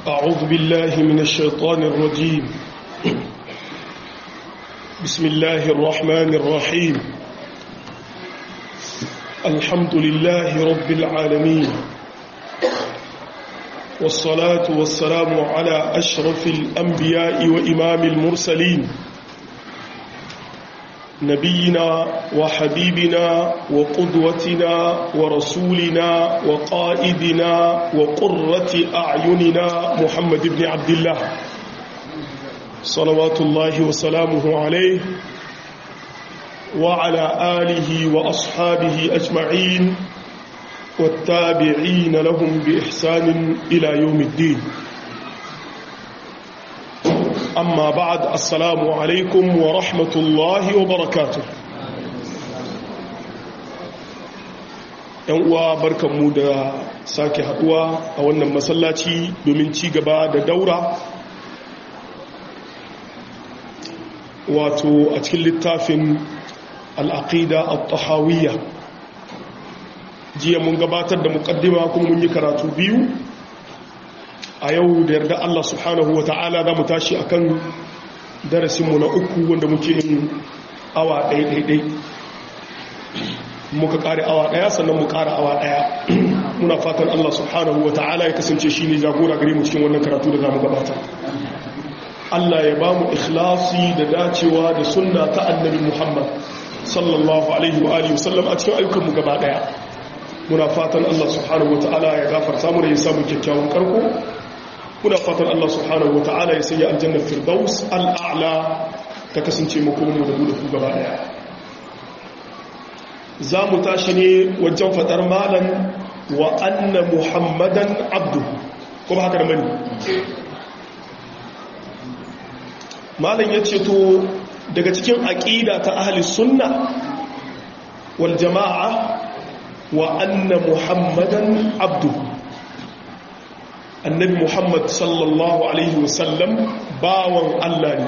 أعوذ بالله من الشيطان الرجيم بسم الله الرحمن الرحيم الحمد لله رب العالمين والصلاة والسلام على أشرف الأنبياء وإمام المرسلين نبينا وحبيبنا وقدوتنا ورسولنا وقائدنا وقرة أعيننا محمد بن عبد الله صلوات الله وسلامه عليه وعلى آله وأصحابه أجمعين والتابعين لهم بإحسان إلى يوم الدين أما بعد السلام عليكم ورحمة الله وبركاته uwa barkanmu da sake haduwa a wannan masallaci domin ci gaba da daura wato a cikin littafin al'aqida al-tahawiyya jiya mun gabatar da mukaddima kuma mun yi karatu biyu a yau da yarda Allah subhanahu wa ta'ala za mu tashi akan darasinmu na uku wanda muke yin awa ɗaiɗaiɗai muka ƙare awa ɗaya sannan mu ƙara awa ɗaya muna fatan Allah subhanahu wa ta'ala ya kasance shi ne jagora gare mu cikin wannan karatu da za mu gabatar Allah ya ba mu ikhlasi da dacewa da sunna ta annabi Muhammad sallallahu alaihi wa alihi wasallam a cikin ayyukanmu gaba ɗaya muna fatan Allah subhanahu wa ta'ala ya gafarta mu da ya samu kyakkyawan karko muna fatan Allah subhanahu wa ta'ala ya sanya aljannar firdaus al'a'la ta kasance makomu da mu da ku gaba daya za mu tashi ne wajen fadar malan wa anna muhammadan abdu kuma haka da mani malan ya ce to daga cikin aƙida ta ahli sunna wal jama'a wa anna muhammadan abdu annabi muhammad sallallahu alaihi wasallam bawan allah ne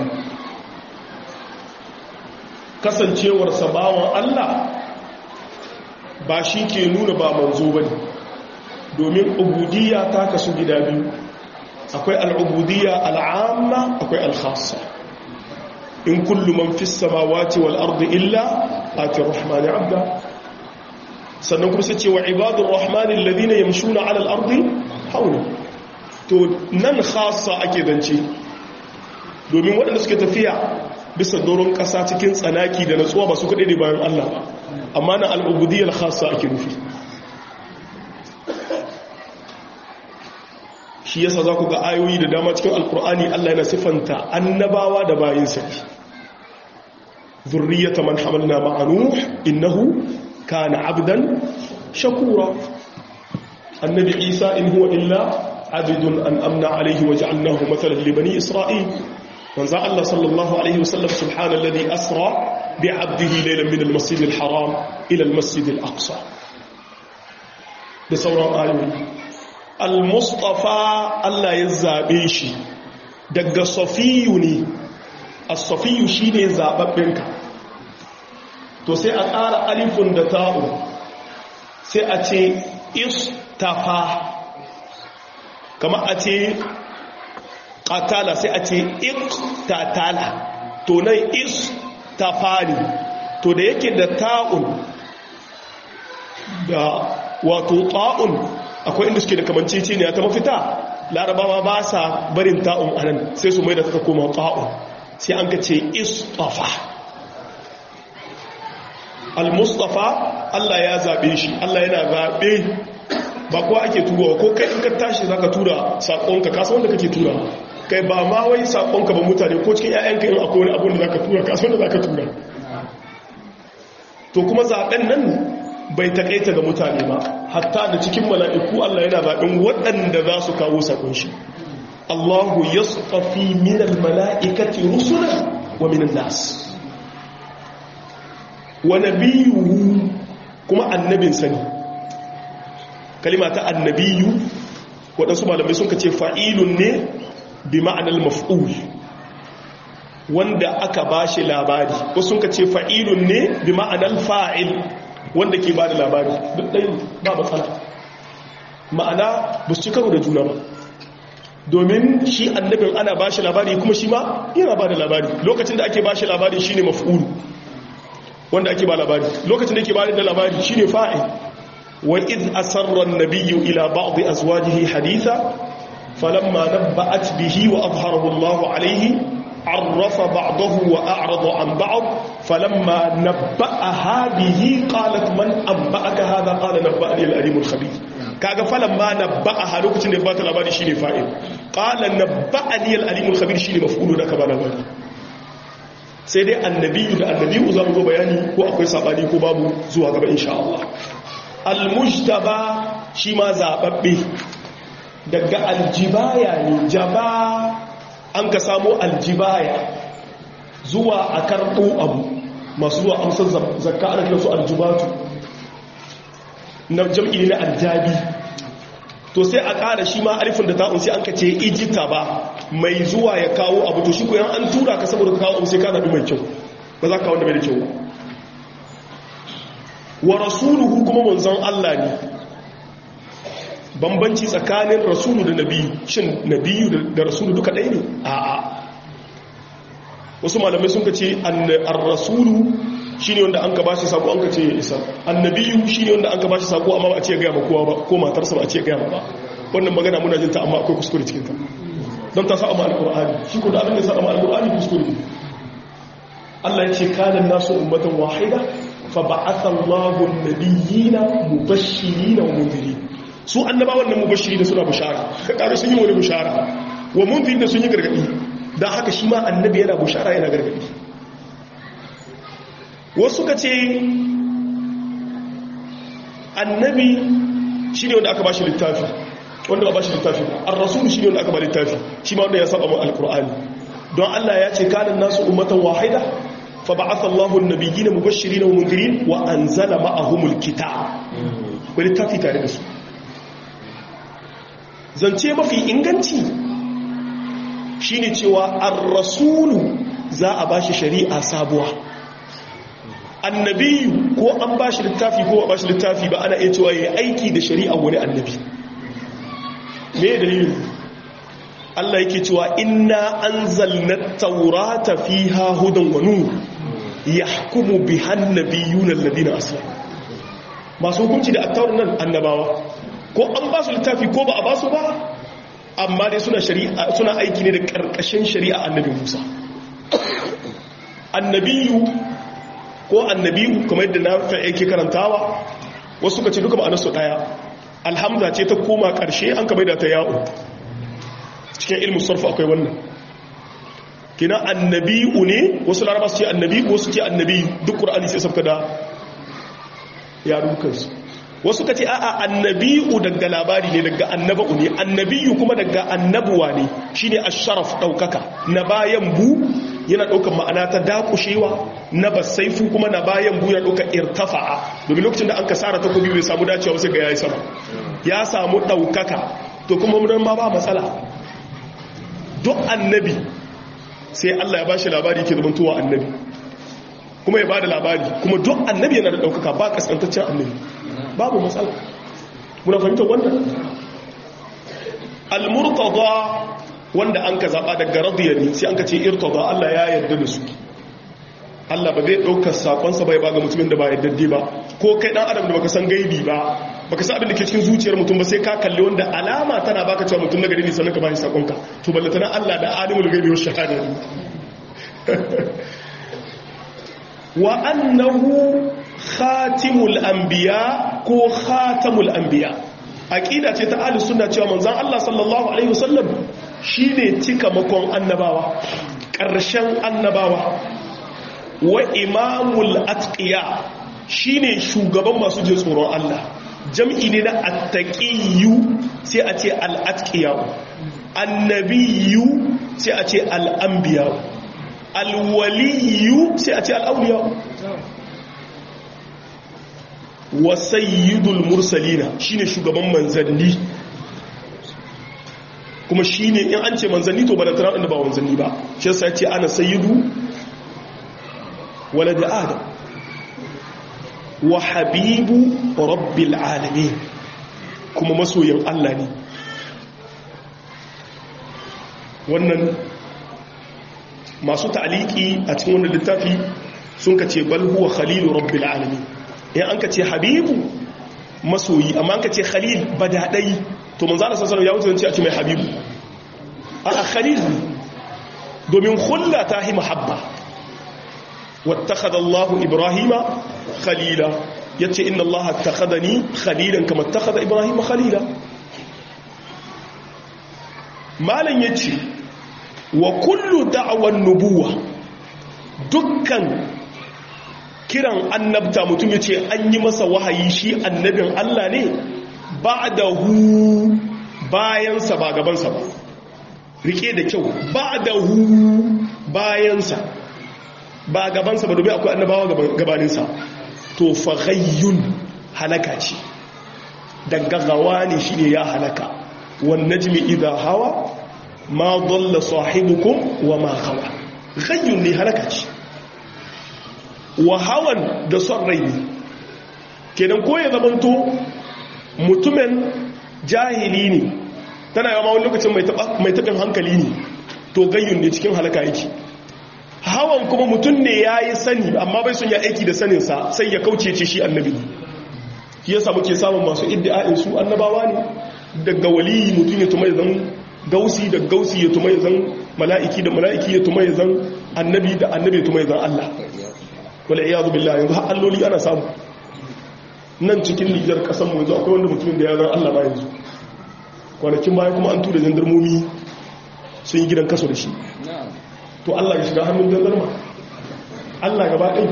kasancewarsa bawan allah ba shi ke nuna ba manzo ba ne domin ubudiyya ta kasu gida biyu akwai al'ubudiyya al'amma akwai al'khassa in kullu man fi samawati wal ardi illa ati rahmani abda sannan kuma sai ce wa ibadun rahmanin ladina yamshuna ala al-ardi hauna to nan khasa ake zance domin waɗanda suke tafiya bisa doron ƙasa cikin tsanaki da natsuwa ba su kaɗai ne bayan Allah ba amma na al'ubudiyar khasa ake nufi shi yasa za ku ga ayoyi da dama cikin alkur'ani Allah yana siffanta annabawa da bayinsa zurriyata man hamalna ma'anu innahu kana abdan shakura annabi isa in huwa illa عبد أن أمنع عليه وجعلناه مثلا لبني إسرائيل وانزع الله صلى الله عليه وسلم سبحان الذي أسرى بعبده ليلا من المسجد الحرام إلى المسجد الأقصى بصورة آيوي المصطفى الله يزابيشي دق صفيوني الصفي شيني زاببنك to sai a ƙara alifun da ta'u sai a ce istafa kama a ce ƙatala sai a ce iktatala to nan is ta fari to da yake da ta'un da wato ta'un akwai inda suke da kamancece ne ta mafita larabawa ba sa barin ta'un a nan sai su mai da ta koma ta'un sai an ka ce istafa al-mustafa Allah ya zaɓe shi Allah yana zaɓe ba kuwa ake turawa ko kai in ka tashi za ka tura saƙonka kasa wanda kake tura kai ba ma wai saƙonka ba mutane ko cikin 'ya'yanka in akwai wani abin da za ka tura kasa wanda za ka tura to kuma zaɓen nan bai taƙaita ga mutane ba hatta da cikin mala'iku Allah yana zaɓen waɗanda za su kawo saƙon shi Allahu ya tsafi minal mala'ikati rusula wa minan nas wa nabiyuhu kuma annabin sani kalima ta annabiyu waɗansu malamai sun ce fa'ilun ne bi ma'anar maf'ul wanda aka ba shi labari wasu sun ce fa'ilun ne bi ma'anar fa'il wanda ke ba da labari duk ɗaya ba matsala ma'ana ba su ci karo da juna ba domin shi annabin ana ba shi labari kuma shi ma yana ba da labari lokacin da ake ba shi labari shine maf'ul wanda ake ba labari lokacin da ake ba da labari shine fa'il wa id asarra an-nabiyyu ila ba'd azwajihi haditha falamma nabba'at bihi wa adhharahu Allahu alayhi عرف بعضه وأعرض عن بعض فلما نبأها به قالت من أنبأك هذا قال نبأني الأليم الخبير kaga falamma nabba'aha lokacin da ya bata labari shine fa'il qala nabba'ani al-alim al-khabir shine maf'ulu da ka ba labari sai dai annabiyu da annabiyu za mu zo bayani ko akwai sabani ko babu zuwa gaba insha Allah al-mujtaba shi ma zababbe daga aljibaya ne jaba an ka samo aljibaya zuwa a karɓo abu masu zuwa amsar zakka ana kiransu aljibatu na jam'i na aljabi to sai a ƙara shi ma alifin da ta'un sai an ka ce ijita ba mai zuwa ya kawo abu to shi ko yan an tura ka saboda ka kawo abu sai ka zaɓi mai kyau ba za ka wanda mai da kyau wa rasuluhu kuma manzon Allah ne bambanci tsakanin rasulu da nabiyu shin nabiyu da rasulu duka ɗaya ne a'a wasu malamai sun ka ce ar-rasulu shine wanda an ka bashi sako an ka ce ya isa annabiyu shine wanda an ka bashi sako amma ba a ce ga ma kowa ba ko matarsa ba a ce ga ma ba wannan magana muna jinta amma akwai kuskure cikin ta don ta sa amma alqur'ani shi ko da abin da sa amma alqur'ani kuskure Allah ya ce kana nasu ummatan wahida fa ba'atha Allahu an-nabiyina mubashshirina wa mundhirin su annabawan nan mubashiri da suna bushara kaga sun yi wani bushara wa munzir da sun yi gargadi dan haka shi ma annabi yana bushara yana gargadi wasu ka ce annabi shine wanda aka bashi littafi wanda ba bashi littafi ar-rasul shine wanda aka ba littafi shi ma wanda ya saba mu alqur'ani don Allah ya ce kana nasu ummatan wahida fa ba'atha Allahu an-nabiyyina mubashirin wa mundirin wa anzala ma'ahumul kitab wani littafi tare da su zance mafi inganci shine cewa ar-rasulu za a bashi shari'a sabuwa annabiyu ko an bashi littafi ko a bashi littafi ba ana iya cewa yayi aiki da shari'a wani annabi me dalilin Allah yake cewa inna anzalna at-taurata fiha hudan wa nur yahkumu biha an-nabiyuna alladhina aslamu masu hukunci da at nan annabawa ko an ba su littafi ko ba a ba su ba amma dai suna shari'a suna aiki ne da karkashin shari'a annabi Musa annabiyu ko annabiyu kamar yadda na fa yake karantawa wasu kace duka ma'anar su daya alhamza ce ta koma karshe an ka da ta ya'u cikin ilmu sarf akwai wannan kina annabiyu ne wasu laraba su ce annabi wasu ce annabi duk qur'ani sai sabka da yarukansu wasu ka ce a'a annabi'u daga labari ne daga annaba'u ne annabiyu kuma daga annabuwa ne shine asharaf daukaka na bayan bu yana daukar ma'ana ta dakushewa na basaifu kuma na bayan bu yana daukar irtafa'a domin lokacin da an kasara ta kobi bai samu dacewa sai ga yayi sama ya samu daukaka to kuma mun ma ba matsala duk annabi sai Allah ya bashi labari ke zamantowa annabi kuma ya bada labari kuma duk annabi yana da daukaka ba kaskantaccen annabi babu matsala muna fahimtar wannan al-murtada wanda an ka zaba daga radiyani sai an ka ce irtada Allah ya yarda da su Allah ba zai daukar sakonsa bai ba ga mutumin da ba yardadde ba ko kai dan adam da baka san gaibi ba baka san abin da ke cikin zuciyar mutum ba sai ka kalli wanda alama tana baka cewa mutum na gari ne sannan ka ba shi sakonka to ballatana Allah da alimul gaibi wa shahada wa annahu khatimul anbiya ko khatamul anbiya aqida ce ta ahlus sunna cewa manzon Allah sallallahu alaihi wasallam shine cika makon annabawa ƙarshen annabawa wa imamul atqiya shine shugaban masu jin tsoron Allah jam'i ne na attaqiyyu sai a ce al-atqiya annabiyyu sai a ce al-anbiya al-waliyyu sai a ce al-awliya wa sayyidul mursalina shine shugaban manzanni kuma shine in an ce manzanni to bala tara inda ba manzanni ba shi yasa ce ana sayyidu walad adam wa habibu rabbil alamin kuma masoyin Allah ne wannan masu ta'aliki a cikin wannan littafi sun ka ce bal huwa khalilu rabbil alamin in an ka ce habibu masoyi amma an ka ce khalil badadai to manzo Allah sallallahu alaihi wasallam ya wuce a ce mai habibu a khalil domin khulla ta hi mahabba wattakhadha Allah Ibrahima khalila yace inna Allah attakhadani khalilan kama attakhadha Ibrahima khalila malan yace wa kullu da'wan nubuwa dukkan kiran annabta mutum yace an yi masa wahayi shi annabin Allah ne ba'dahu bayansa ba gabansa ba rike da kyau ba'dahu bayansa ba gabansa ba domin akwai annabawa gabaninsa to faghayyun halaka ce dangagawa ne shi ne ya halaka wan najmi idha hawa ma dalla sahibukum wa ma hawa ghayyun ne halaka ce wa hawan da son rai ne kenan ko ya zamanto mutumin jahili ne tana yawa wani lokacin mai taɓin hankali ne to gayyun ne cikin halaka yake hawan kuma mutum ne ya yi sani amma bai sun ya aiki da saninsa sai ya kauce ce shi annabi shi yasa muke samun masu iddia'in su annabawa ne daga waliyi mutum ya tuma ya zan gausi da gausi ya tuma ya zan mala'iki da mala'iki ya tuma ya zan annabi da annabi ya tuma ya zan Allah wala iyadu billahi yanzu har alloli ana samu nan cikin Nijar kasan mu yanzu akwai wanda mutumin da ya zan Allah ba yanzu kwanakin baya kuma an tura jandarmomi sun yi gidan kaso da shi to Allah ya shiga hannun jandarma Allah gaba ɗai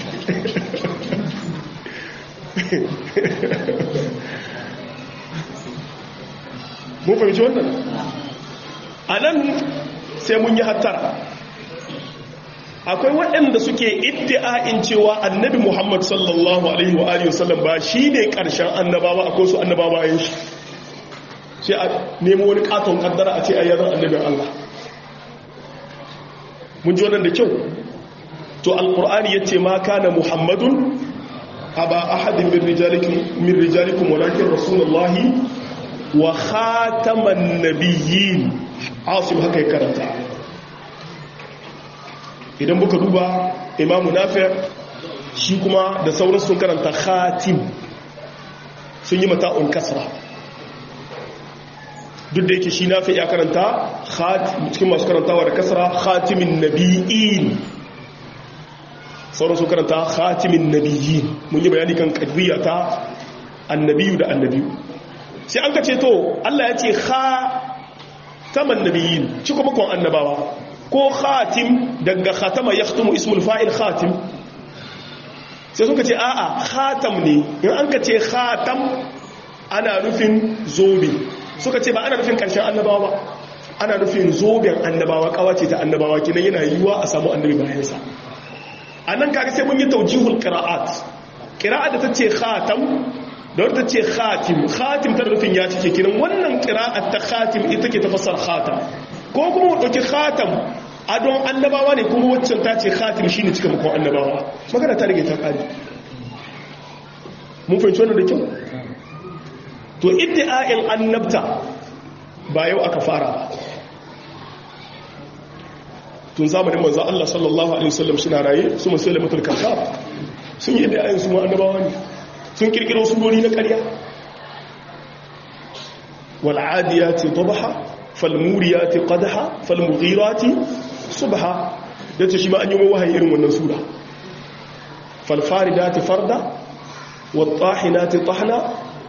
mun fahimci wannan a nan sai mun yi hattara akwai waɗanda suke iddi'a'in cewa annabi muhammad sallallahu alaihi wa alihi wasallam ba shi ne ƙarshen annabawa akwai su annabawa yin shi sai a nemo wani ƙaton ƙaddara a ce ayyazan annabin Allah mun ji wannan da kyau to alkur'ani yace ma kana muhammadun aba ahadin min rijalikum min rijalikum walakin rasulullahi wa khataman nabiyyin asim haka ya karanta idan muka duba imamu nafi' shi kuma da sauran sun karanta khatim sun yi mata'un kasra duk da yake shi nafi ya karanta cikin masu karantawa da kasra khatimin nabi'in sauran su karanta khatimin nabiyyin mun yi bayani kan kadriya ta annabiyu da annabiyu sai an ka ce to Allah ya ce khataman nabiyyin ci kuma kon annabawa ko khatim daga khatama yahtumu ismul fa'il khatim sai suka ce a'a khatam ne in an ka ce khatam ana nufin zobe suka ce ba ana nufin karshen annabawa ba ana nufin zoben annabawa kawace ta annabawa kinan yana yiwuwa a samu annabi bayansa a nan kaga sai mun yi taujihul qira'at qira'at da tace khatam da wata tace khatim khatim ta nufin ya cike kinan wannan qira'at ta khatim ita ke tafassar khatam ko kuma mu dauki khatam adon annabawa ne kuma waccan ta ce khatim shine cika makon annabawa magana ta rage ta kare mun fahimci wannan da kyau to iddi'a'in annabta ba yau aka fara ba tun zamanin manzo Allah sallallahu alaihi wasallam suna raye su musulmatul kazzab sun yi iddi'a'in su annabawa ne sun kirkiro surori na ƙarya wal adiyati dabha fal muriyati qadha fal mughirati subha yace shi ma an yi wahayi irin wannan sura fal faridati farda wat tahinati tahna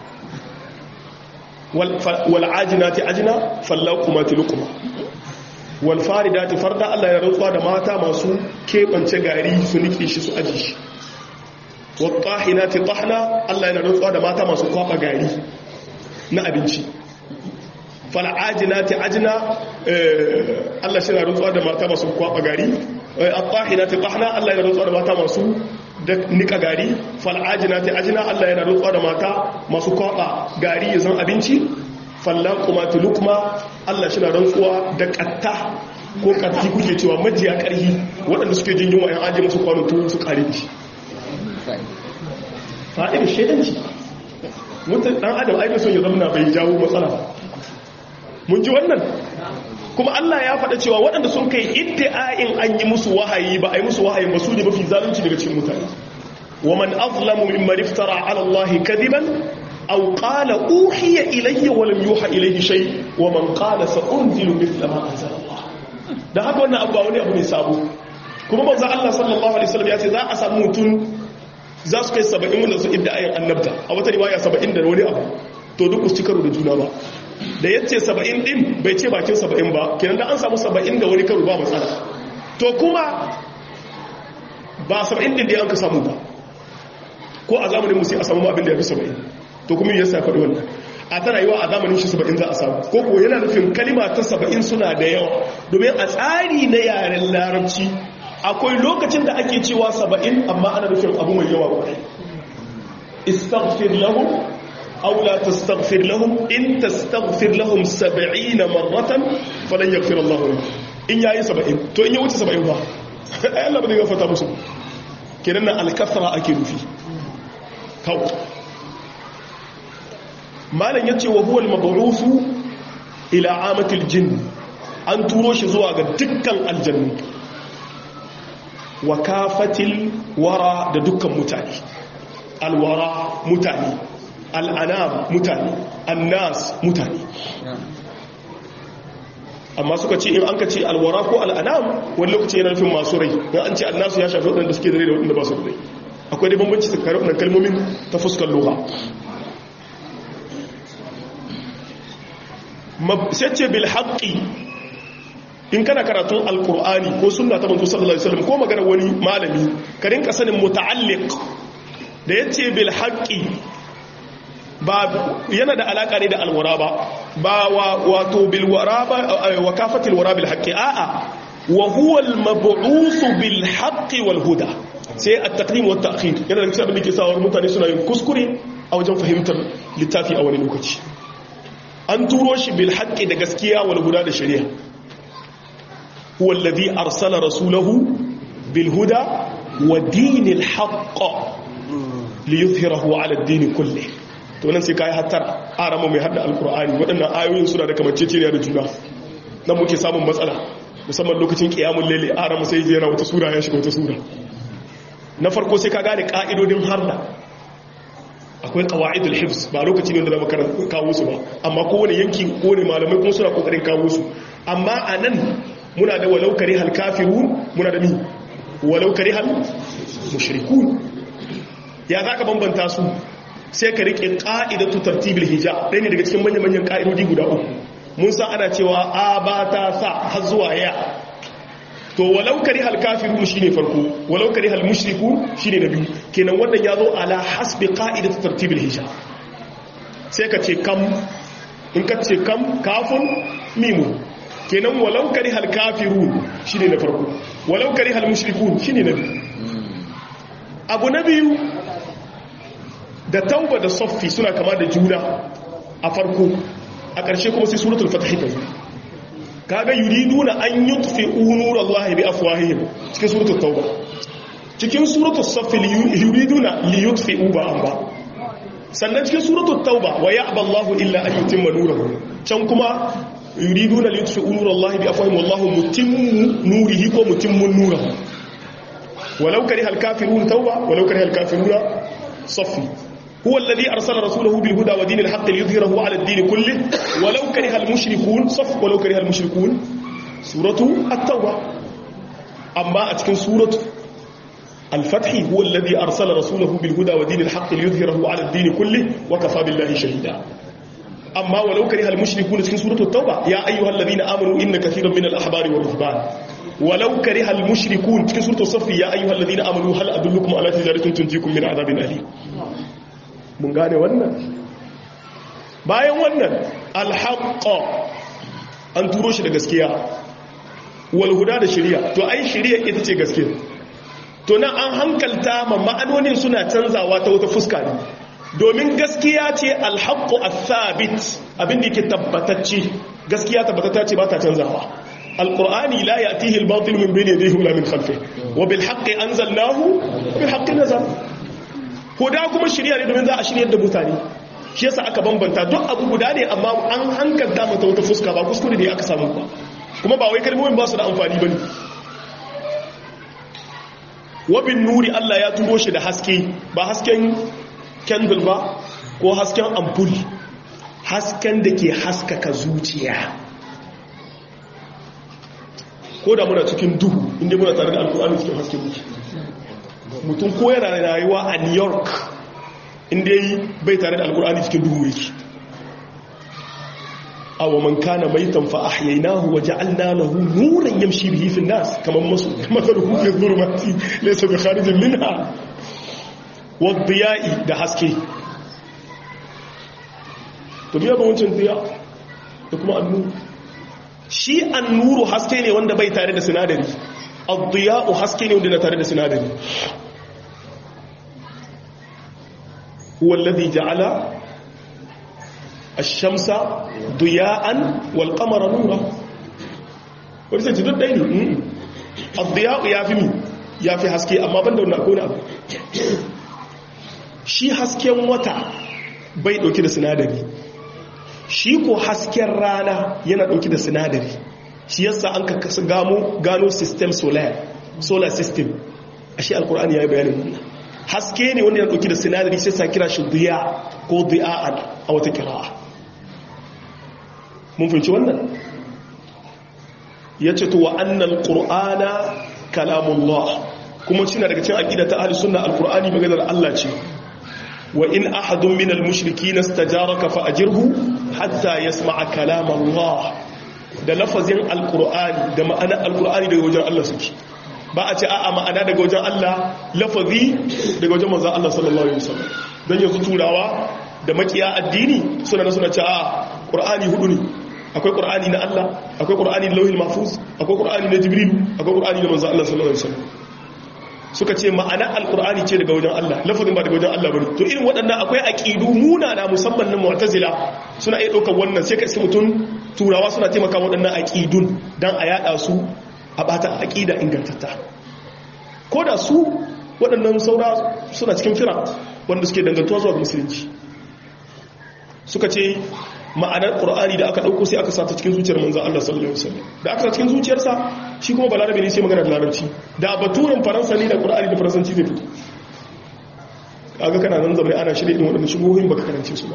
wal'ajinati ajina fallakumati lukuma walfaridati farda Allah ya rantsuwa da mata masu keɓance gari su nike shi su aji shi wattahinati tahna Allah ya rantsuwa da mata masu kwaba gari na abinci fal'ajinati ajina Allah shi na rantsuwa da mata masu kwaba gari attahinati tahna Allah ya rantsuwa da mata masu da nika gari fal'ajinati ajina Allah yana rutsuwa da mata masu kwaba gari ya zan abinci fallan kuma tulukma Allah shi na rantsuwa da katta ko katti kuke cewa majiya karhi waɗanda suke jin yunwa yan ajiye musu kwanon tuwo su kare da shi fa'in shaidanci mutum ɗan adam aiki son ya zama bai jawo matsala mun ji wannan kuma Allah ya faɗa cewa waɗanda sun kai iddi'ain an yi musu wahayi ba a yi musu wahayi ba su ne mafi zalunci daga cikin mutane wa man azlamu mimman iftara ala Allah kadiban aw qala uhiya ilayya wa lam yuha ilayhi shay wa man qala sa unzilu mithla ma anzala Allah dan haka wannan abu ba wani abu ne sabo kuma manzo Allah sallallahu alaihi wasallam ya ce za a samu mutum za su kai 70 wanda su iddi'ain annabta a wata riwaya 70 da wani abu to duk su ci karo da juna ba da yace saba'in din bai ce bakin saba'in ba kenan da an samu saba'in da wani karo ba matsala to kuma ba saba'in din da an ka samu ba ko a zamanin musu a samu abin da ya fi saba'in to kuma yasa ya faɗi wannan a ta rayuwa a zamanin shi saba'in za a samu ko ko yana nufin kalima ta saba'in suna da yawa domin a tsari na yaren larabci akwai lokacin da ake cewa saba'in amma ana nufin abu mai yawa kwarai istaghfir lahum أو لا تستغفر لهم إن تستغفر لهم سبعين مرة فلن يغفر الله لهم إن يأي سبعين تو إن يوتي سبعين با أي الله بدي غفتا مسلم كننا الكثرة أكيد فيه كو ما لن يتي وهو المبعوث إلى عامة الجن أن تروش زواج دكا الجنة وكافة الورى دكا متاني الورى متاني al'anam mutane annas mutane amma suka ce in an ka ce alwara ko al'anam wani lokaci yana nufin masu rai don an ce annasu ya shafi waɗanda suke da rai da waɗanda ba su da rai akwai dai bambanci tsakanin waɗannan kalmomin ta fuskar lura sai ce bil haƙƙi in kana karatun alkur'ani ko sunna ta manzo sallallahu alaihi wasallam ko magana wani malami ka rinka sanin muta'alliq da yace bil haqqi ba yana da alaka ne da alwara ba ba wato bilwara ba wa kafatil wara bil haqqi a'a wa huwa al mab'uth bil haqqi wal huda sai at taqdim wa ta'khir yana da abin da ke sawar mutane suna yin kuskure a wajen fahimtar littafi a wani lokaci an turo shi bil haqqi da gaskiya wal huda da shari'a huwa alladhi arsala rasulahu bil huda wa dinil haqq liyuzhirahu ala ad-din kullih to nan sai kai hattara arama mai hada alqur'ani waɗannan ayoyin suna da kamanceceniya da juna dan muke samun matsala musamman lokacin qiyamul layli arama sai yana wata sura ya shiga wata sura na farko sai ka gane ka'idodin harda akwai qawaidul hifz ba lokacin ne da zama kawo su ba amma kowane yanki kowane malamai kuma suna kokarin kawo su amma anan muna da walau karihal kafirun muna da mi walau karihal mushrikun ya zaka bambanta su sai ka rike ƙa'idatu tartibul hijab ɗaya ne daga cikin manyan-manyan ƙa'idodi guda uku mun sa ana cewa a ba ta sa har zuwa ya to walau kari hal kafiru shine farko walau kari hal mushriku shine na biyu kenan wannan ya zo ala hasbi ƙa'idatu tartibul hijab sai ka ce kam in ka ce kam kafin mimu kenan walau kari hal kafiru shine na farko walau kari hal mushriku shine na biyu abu na biyu da tauba da soffi suna kama da juna a farko a ƙarshe kuma sai suratul fatih ta zo kaga yuriduna an yutfi'u nurallahi bi afwahihim cikin suratul tauba cikin suratul saffi yuriduna li yutfi'u ba an ba sannan cikin suratul tauba wa ya'ba Allahu illa an yutimma nurahu can kuma yuriduna li yutfi'u nurallahi bi afwahihim wallahu mutimmu nurihi ko mutimmun nurahu walau karihal kafirun tauba walau karihal kafiruna saffi هو الذي أرسل رسوله بالهدى ودين الحق ليظهره على الدين كله ولو كره المشركون صف ولو كره المشركون سورة التوبة أما أتكن سورة الفتح هو الذي أرسل رسوله بالهدى ودين الحق ليظهره على الدين كله وكفى بالله شهيدا أما ولو كره المشركون أتكن سورة التوبة يا أيها الذين آمنوا إن كثيرا من الأحبار والرهبان ولو كره المشركون أتكن سورة الصف يا أيها الذين آمنوا هل أدلكم على تجارة تنجيكم من عذاب أليم mun gane wannan bayan wannan alhaƙa an turo shi da gaskiya walhuda da shirya to ai shirya ita ce gaskiya to nan an hankalta ma ma'anonin suna canzawa ta wata fuska ne domin gaskiya ce alhaƙo a sabit abinda yake tabbatacce gaskiya tabbatata ce ba ta canzawa alƙur'ani la ya tihil batil min bane da hula min khalfe wa bil haqqi anzalnahu wa bil haqqi nazal huda kuma shirya ne domin za a shiryar da mutane shi yasa aka bambanta duk abu guda ne amma an hankalta mata wata fuska ba kuskure ne aka samu ba kuma ba wai kalmomin ba su da amfani bane wabin nuri Allah ya turo shi da haske ba hasken candle ba ko hasken ampul hasken da ke haskaka zuciya ko da muna cikin duhu inda muna tare da alkur'ani cikin hasken muke mutum ko yana rayuwa a new york inda yi bai tare da alkur'ani cikin duhu yake aw man kana maitan fa ahyaynahu wa ja'alna lahu nuran yamshi bihi fi an-nas kaman masu mathaluhu fi dhulumati laysa bi kharijin minha wa diya'i da haske to biya ba wancan diya da kuma annuru shi annuru haske ne wanda bai tare da sinadari ad-diya'u haske ne wanda na tare da sinadari huwa alladhi ja'ala الشمس ضياء والقمر نورا wani sai duk ɗaya ne abdiyaku ya fi mi ya fi haske amma ban da wani akwai abu shi hasken wata bai ɗauki da sinadari shi ko hasken rana yana ɗauki da sinadari shi yasa an ka gano system solar solar system a shi alkur'ani ya yi bayanin wannan haske ne wanda yana ɗauki da sinadari sai sa kira shi diya ko diya'an a wata kira'a mun fahimci wannan ya ce to wa annal qur'ana kalamullah kuma shi na daga cikin aqida ta ahli sunna alqur'ani maganar Allah ce wa in ahadun min almushrikeen istajaraka fa ajirhu hatta yasma'a kalam Allah da lafazin alqur'ani da ma'ana alqur'ani daga wajen Allah suke ba a ce a'a ma'ana daga wajen Allah lafazi daga wajen manzon Allah sallallahu alaihi wasallam dan yanzu turawa da makiya addini suna na suna ce a qur'ani hudu ne akwai ƙur'ani na Allah akwai ƙur'ani na lauhin mafuz akwai ƙur'ani na jibril akwai ƙur'ani na manzo Allah sallallahu alaihi wasallam suka ce ma'ana alƙur'ani ce daga wajen Allah lafazin ba daga wajen Allah bane to irin waɗannan akwai aqidu munana musamman na mu'tazila suna iya ɗaukar wannan sai ka iske mutum turawa suna taimaka waɗannan aqidun dan a yada su a bata aqida ingantatta ko da su waɗannan saura suna cikin fira wanda suke dangantuwa zuwa ga musulunci suka ce ma'anar ƙur'ani da aka ɗauko sai aka sata cikin zuciyar manzan Allah sallallahu Alaihi wasallam da aka sa cikin zuciyarsa shi kuma balarabe ne sai magana da larabci da baturen faransa ne da ƙur'ani da faransanci zai fito kaga kana nan zama ana shirya ɗin waɗanda shigohin baka karance su ba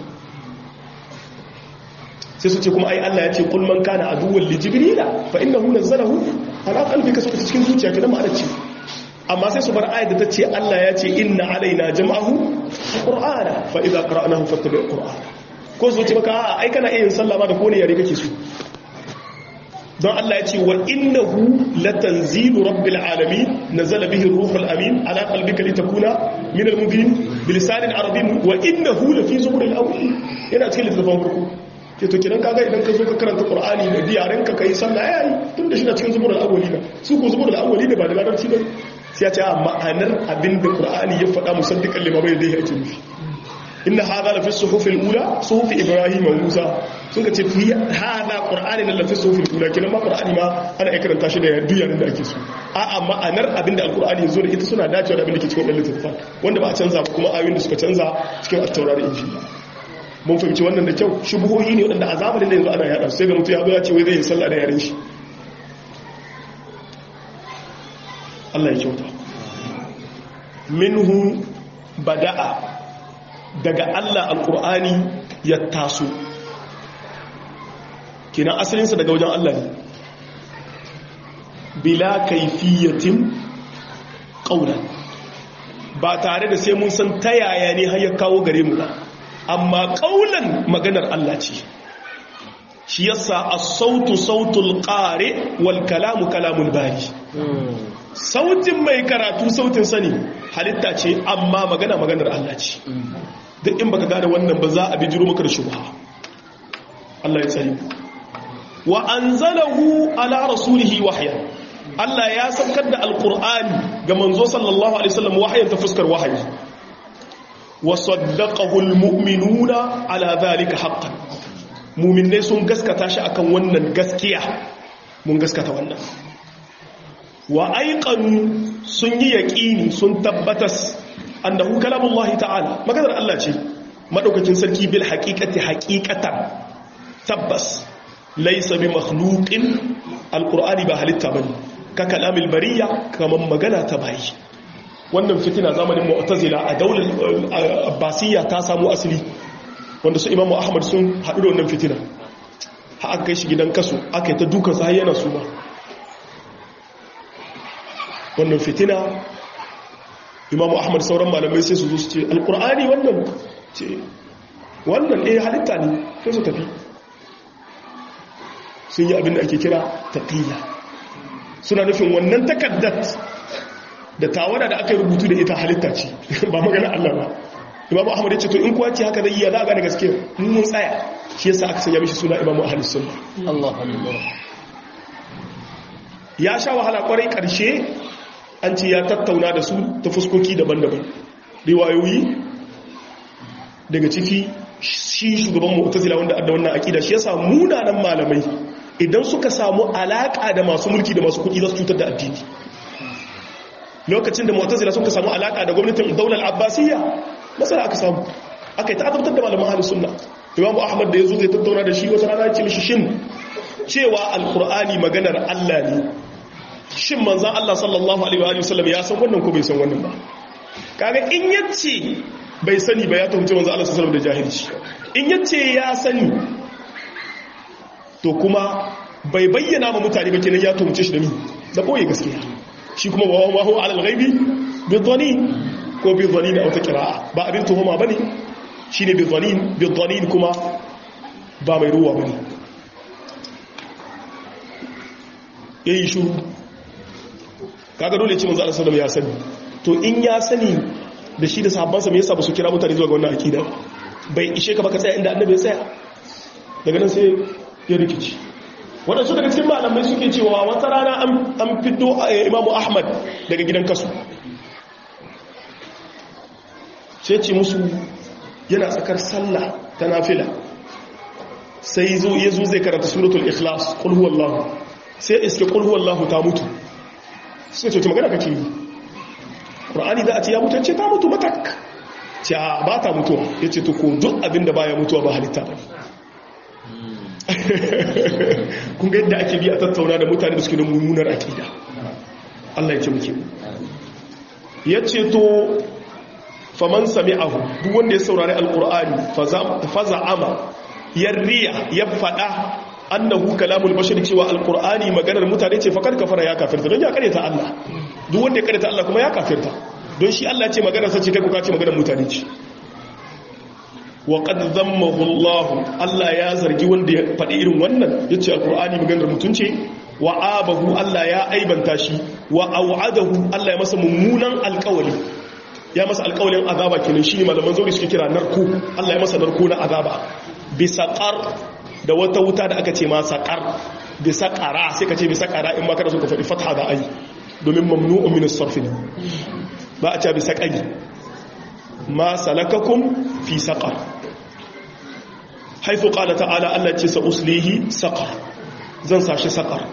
sai su ce kuma ai Allah ya ce kul man kana aduwwan li jibrila fa innahu nazzalahu ala qalbika suka cikin zuciya kidan ma'anar ce amma sai su bar ayat da ta ce Allah ya ce inna alaina jam'ahu qur'ana fa idza qara'nahu fattabi' qur'ana ko su ce maka ai kana iya yin sallah ma da kone yare kake so don Allah ya ce wa innahu latanzilu rabbil alamin nazala bihi ruhul amin ala qalbika litakuna min al-mubin bilisanin arabin wa innahu lafi zuburil awwal yana cikin littafin farko ke to kidan kaga idan ka zo ka karanta qur'ani da diyaran ka kai sallah yayi tun da shi na cikin zuburil awwalina su ko zuburil awwalina ba da larabci ba sai ya ce ma'anar abin da qur'ani ya faɗa musaddiqan lima bai da yake nufi inna hadha la fi suhuf al-ula suhuf ibrahim wa musa suka ce fi hadha qur'ani la fi suhuf al-ula kinan ma qur'ani ma ana iya karanta shi da yadda da ake so a a ma'anar abinda al-qur'ani yazo da ita suna dacewa da abinda ke cikin wannan littafin wanda ba a canza ba kuma ayoyin da suka canza cikin at-taurat da injila mun fahimci wannan da kyau shubuhohi ne wadanda a zamanin da yanzu ana yada sai ga mutum ya zo ya ce wai zai yi sallah da yaren shi Allah ya kyauta minhu bada'a daga Allah alƙur'ani ya taso kina asalinsa daga wajen Allah ne bila kaifiyatin ƙaunar ba tare da sai mun san ta yaya ne har ya kawo gare mu ba amma ƙaunar maganar Allah ce shi yasa as-sautu sautul qari wal kalamu kalamul bari sautin mai karatu sautin sani halitta ce amma magana maganar Allah ce duk in baka gane wannan ba za a bi jiro maka da shubha Allah ya tsari wa anzalahu ala rasulihi wahya Allah ya saukar da alqur'ani ga manzo sallallahu alaihi wasallam wahyan ta fuskar wahayi wa saddaqahu almu'minuna ala dhalika haqqan mu'minai sun gaskata shi akan wannan gaskiya mun gaskata wannan wa aiqanu sun yi yaqini sun tabbatas annahu kalamullahi ta'ala maganar Allah ce madaukakin sarki bil haqiqati haqiqatan tabbas laysa bi makhluqin alqur'ani ba halitta bane ka kalamil bariya kaman magana ta bayi wannan fitina zamanin mu'tazila a daular abbasiyya ta samu asali wanda su imamu ahmad sun haɗu da wannan fitina ha aka kai shi gidan kasu aka yi ta dukansa har yana suma wannan fitina imamu ahmad sauran malamai sai su zo su ce alkur'ani wannan ce wannan eh halitta ne sai su tafi sun yi abin da ake kira taƙiyya suna nufin wannan takaddat da tawada da aka yi rubutu da ita halitta ce ba magana Allah ba imamu ahmad ya ce to in kuwa ce haka zai iya za a gane gaske mun tsaya shi yasa aka sanya mishi suna imamu ahlus sunna Allah Allah ya sha wahala kwarai karshe an ce ya tattauna da su ta fuskoki daban-daban riwayoyi daga ciki shi shugaban mu'tazila wanda adda wannan akida shi yasa munanan malamai idan suka samu alaka da masu mulki da masu kuɗi za su cutar da addini lokacin da mu'tazila suka samu alaka da gwamnatin daular abbasiyya masana aka samu aka yi ta'azabtar da malaman ahlus sunna imamu ahmad da yazo zai tattauna da shi wata rana ya ce mishi shin cewa alqur'ani maganar Allah ne shin manzan Allah sallallahu Alaihi wasallam ya san wannan ko bai san wannan ba kaga in yace bai sani ba ya tuhumci manzan Allah sallallahu da jahilci in yace ya sani to kuma bai bayyana ma mutane ba kenan ya tuhumce shi da ni da boye gaskiya shi kuma wa ma huwa alal ghaibi bi dhani ko bi dhani da wata qira'a ba abin tuhuma bane shine bi dhani bi dhani kuma ba mai ruwa bane yayi shuru kaga dole ce manzo Allah sallallahu ya sani to in ya sani da shi da sahabbansa me yasa ba su kira mutane zuwa ga wannan akida bai ishe ka baka tsaya inda annabi ya tsaya daga nan sai ya rikici wadansu daga cikin malamai suke cewa wata rana an fito imamu ahmad daga gidan kasu sai ce musu yana tsakar sallah ta nafila sai zo ya zo zai karanta suratul ikhlas qul huwallahu sai iske qul huwallahu ta mutu sai ce magana kake yi ƙur'ani za a ce ya mutu ce ta mutu matak ce a ba ta mutuwa ya ce ko duk abinda ba ya mutuwa ba halitta ba kun ga yadda ake bi a tattauna da mutane da suke da mummunar akida Allah ya ce muke ya ce to faman sami'ahu duk wanda ya saurari alƙur'ani faza ama yarriya ya faɗa annahu kalamul bashar cewa alqur'ani maganar mutane ce fakar kafara ya kafirta don ya kareta Allah duk wanda ya kareta Allah kuma ya kafirta don shi Allah ce maganar sa ce kai kuka ce maganar mutane ce wa qad dhammahu Allah Allah ya zargi wanda ya faɗi irin wannan yace alqur'ani maganar mutun ce wa abahu Allah ya aibanta shi wa au'adahu Allah ya masa mummunan alƙawari ya masa alƙawarin azaba kenan shine malaman zauri suke kira narko Allah ya masa narko na azaba bisa qar da wata wuta da aka ce ma saƙar da saƙara sai ka ce bi saƙara in maka da suka faɗi fatha da ai domin mamnu'un min as-sarf ba a ce bi saƙari ma salakakum fi saqar haifu qala ta'ala Allah ce sa uslihi saqar zan sashi saqar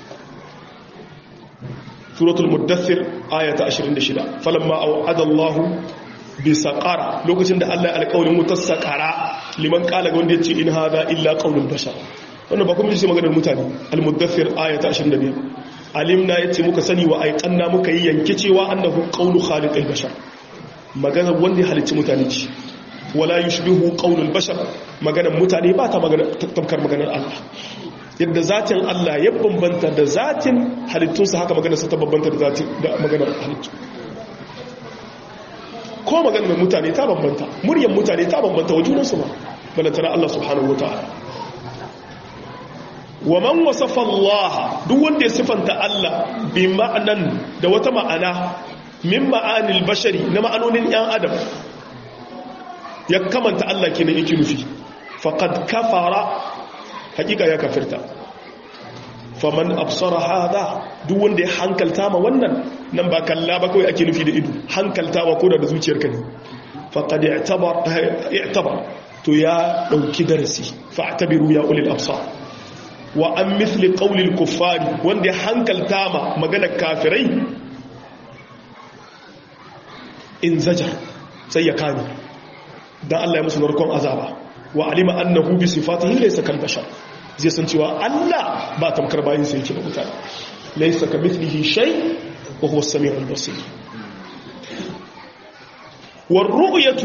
suratul muddathir ayata 26 falamma au'ada Allah bi saqara lokacin da Allah ya alƙawarin wutar saqara liman kala ga wanda ya ce in hada illa qaulul bashar wannan ba kuma shi maganar mutane al-muddathir ayata 25 alimna yace muka sani wa aiqanna muka yi yanke cewa annahu qaulu khaliqil bashar maganar wanda ya halicci mutane ce wala yushbihu qaulul bashar maganar mutane ba ta magana tamkar maganar Allah yadda zatin Allah ya bambanta da zatin halittunsa haka maganar sa ta bambanta da zatin da maganar halittu ko maganar mutane ta bambanta muryar mutane ta bambanta wa junansu ba balantana Allah subhanahu wa ta'ala wa man wasafa Allah duk wanda ya sifanta Allah bi ma'anan da wata ma'ana min ma'anil bashari na ma'anonin yan adam ya kamanta Allah kenan yake nufi faqad kafara hakika ya kafirta faman absara hada duk wanda ya hankalta ma wannan nan ba kalla ba kawai ake nufi da ido hankaltawa ko da zuciyarka ne faqad i'tabar i'tabar to ya dauki darasi fa'tabiru ya ulil absar wa an mithli qawli al-kuffari wanda ya hankalta ma maganar kafirai in zajar sai ya kame dan Allah ya musu narkon azaba wa alima annahu bi sifatihi laysa kal bashar zai san cewa Allah ba tamkar bayin sai yake da mutane laysa kamithlihi shay wa huwa as-sami'ul basir war ru'yatu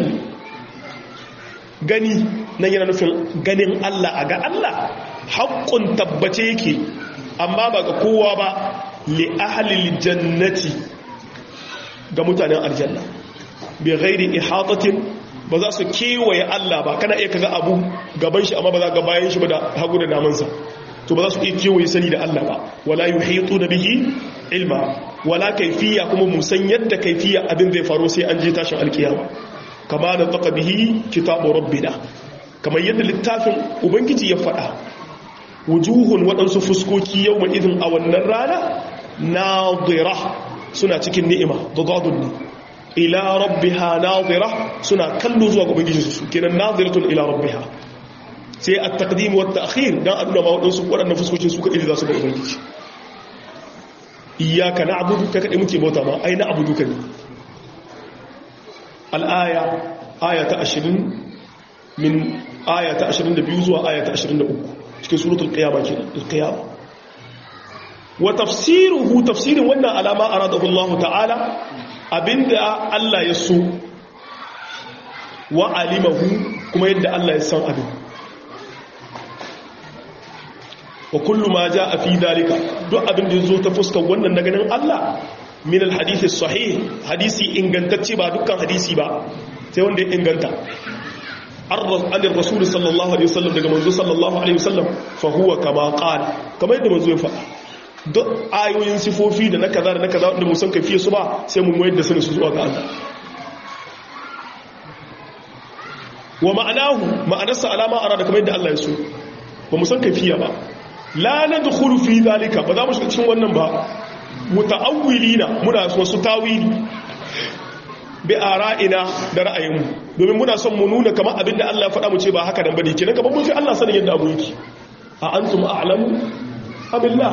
gani nan yana nufin ganin Allah a ga Allah haƙƙun tabbace yake amma ba ga kowa ba li ahlil jannati ga mutanen aljanna bi ghairi ihatatin ba za su kewaye Allah ba kana iya kaga abu gaban shi amma ba za ga bayan shi ba da hagu da damansa to ba za su iya kewaye sani da Allah ba wala yuhitu da bihi ilma wala kaifiya kuma musan yadda kaifiya abin zai faru sai an je tashin alkiyama kama da taka bihi kitabu rabbina kamar yadda littafin ubangiji ya faɗa wujuhun waɗansu fuskoki yau mai izin a wannan rana nadira suna cikin ni'ima da zadun ne ila rabbiha nadira suna kallo zuwa ga ubangiji su kenan nadiratun ila rabbiha sai a taqdim wa ta'khir dan aduna ma waɗansu waɗannan fuskokin su kadai za su ga ubangiji iyyaka na'budu ka kadai muke bauta ma ai na'budu ka ne al-aya aya ta 20 min aya ta 22 zuwa aya ta 23 cikin suratul qiyama kenan al-qiyama wa tafsiruhu tafsirin wannan alama aradahu Allah ta'ala abinda Allah ya so wa alimahu kuma yadda Allah ya san abin wa kullu ma jaa fi dalika duk abin da yazo ta fuskar wannan na ganin Allah min al-hadith sahih hadisi ingantacce ba dukkan hadisi ba sai wanda ya inganta an rasul sallallahu alaihi wasallam daga manzo sallallahu alaihi wasallam fa huwa kama qala kamar yadda manzo ya faɗa duk ayoyin sifofi da na kaza da na kaza wanda musan kafiye su ba sai mun mayar da sanin su zuwa ga Allah wa ma'anahu ma'anarsa alama ara da kamar yadda Allah ya so ba musan kafiya ba la nadkhulu fi zalika ba za mu shiga cikin wannan ba muta'awwilina muna wasu tawili bi ara'ina da ra'ayinmu domin muna son mu nuna kamar abinda Allah ya faɗa mu ce ba haka dan bane kenan kamar mun fi Allah sanin yadda abu yake a antum a'lamu abillah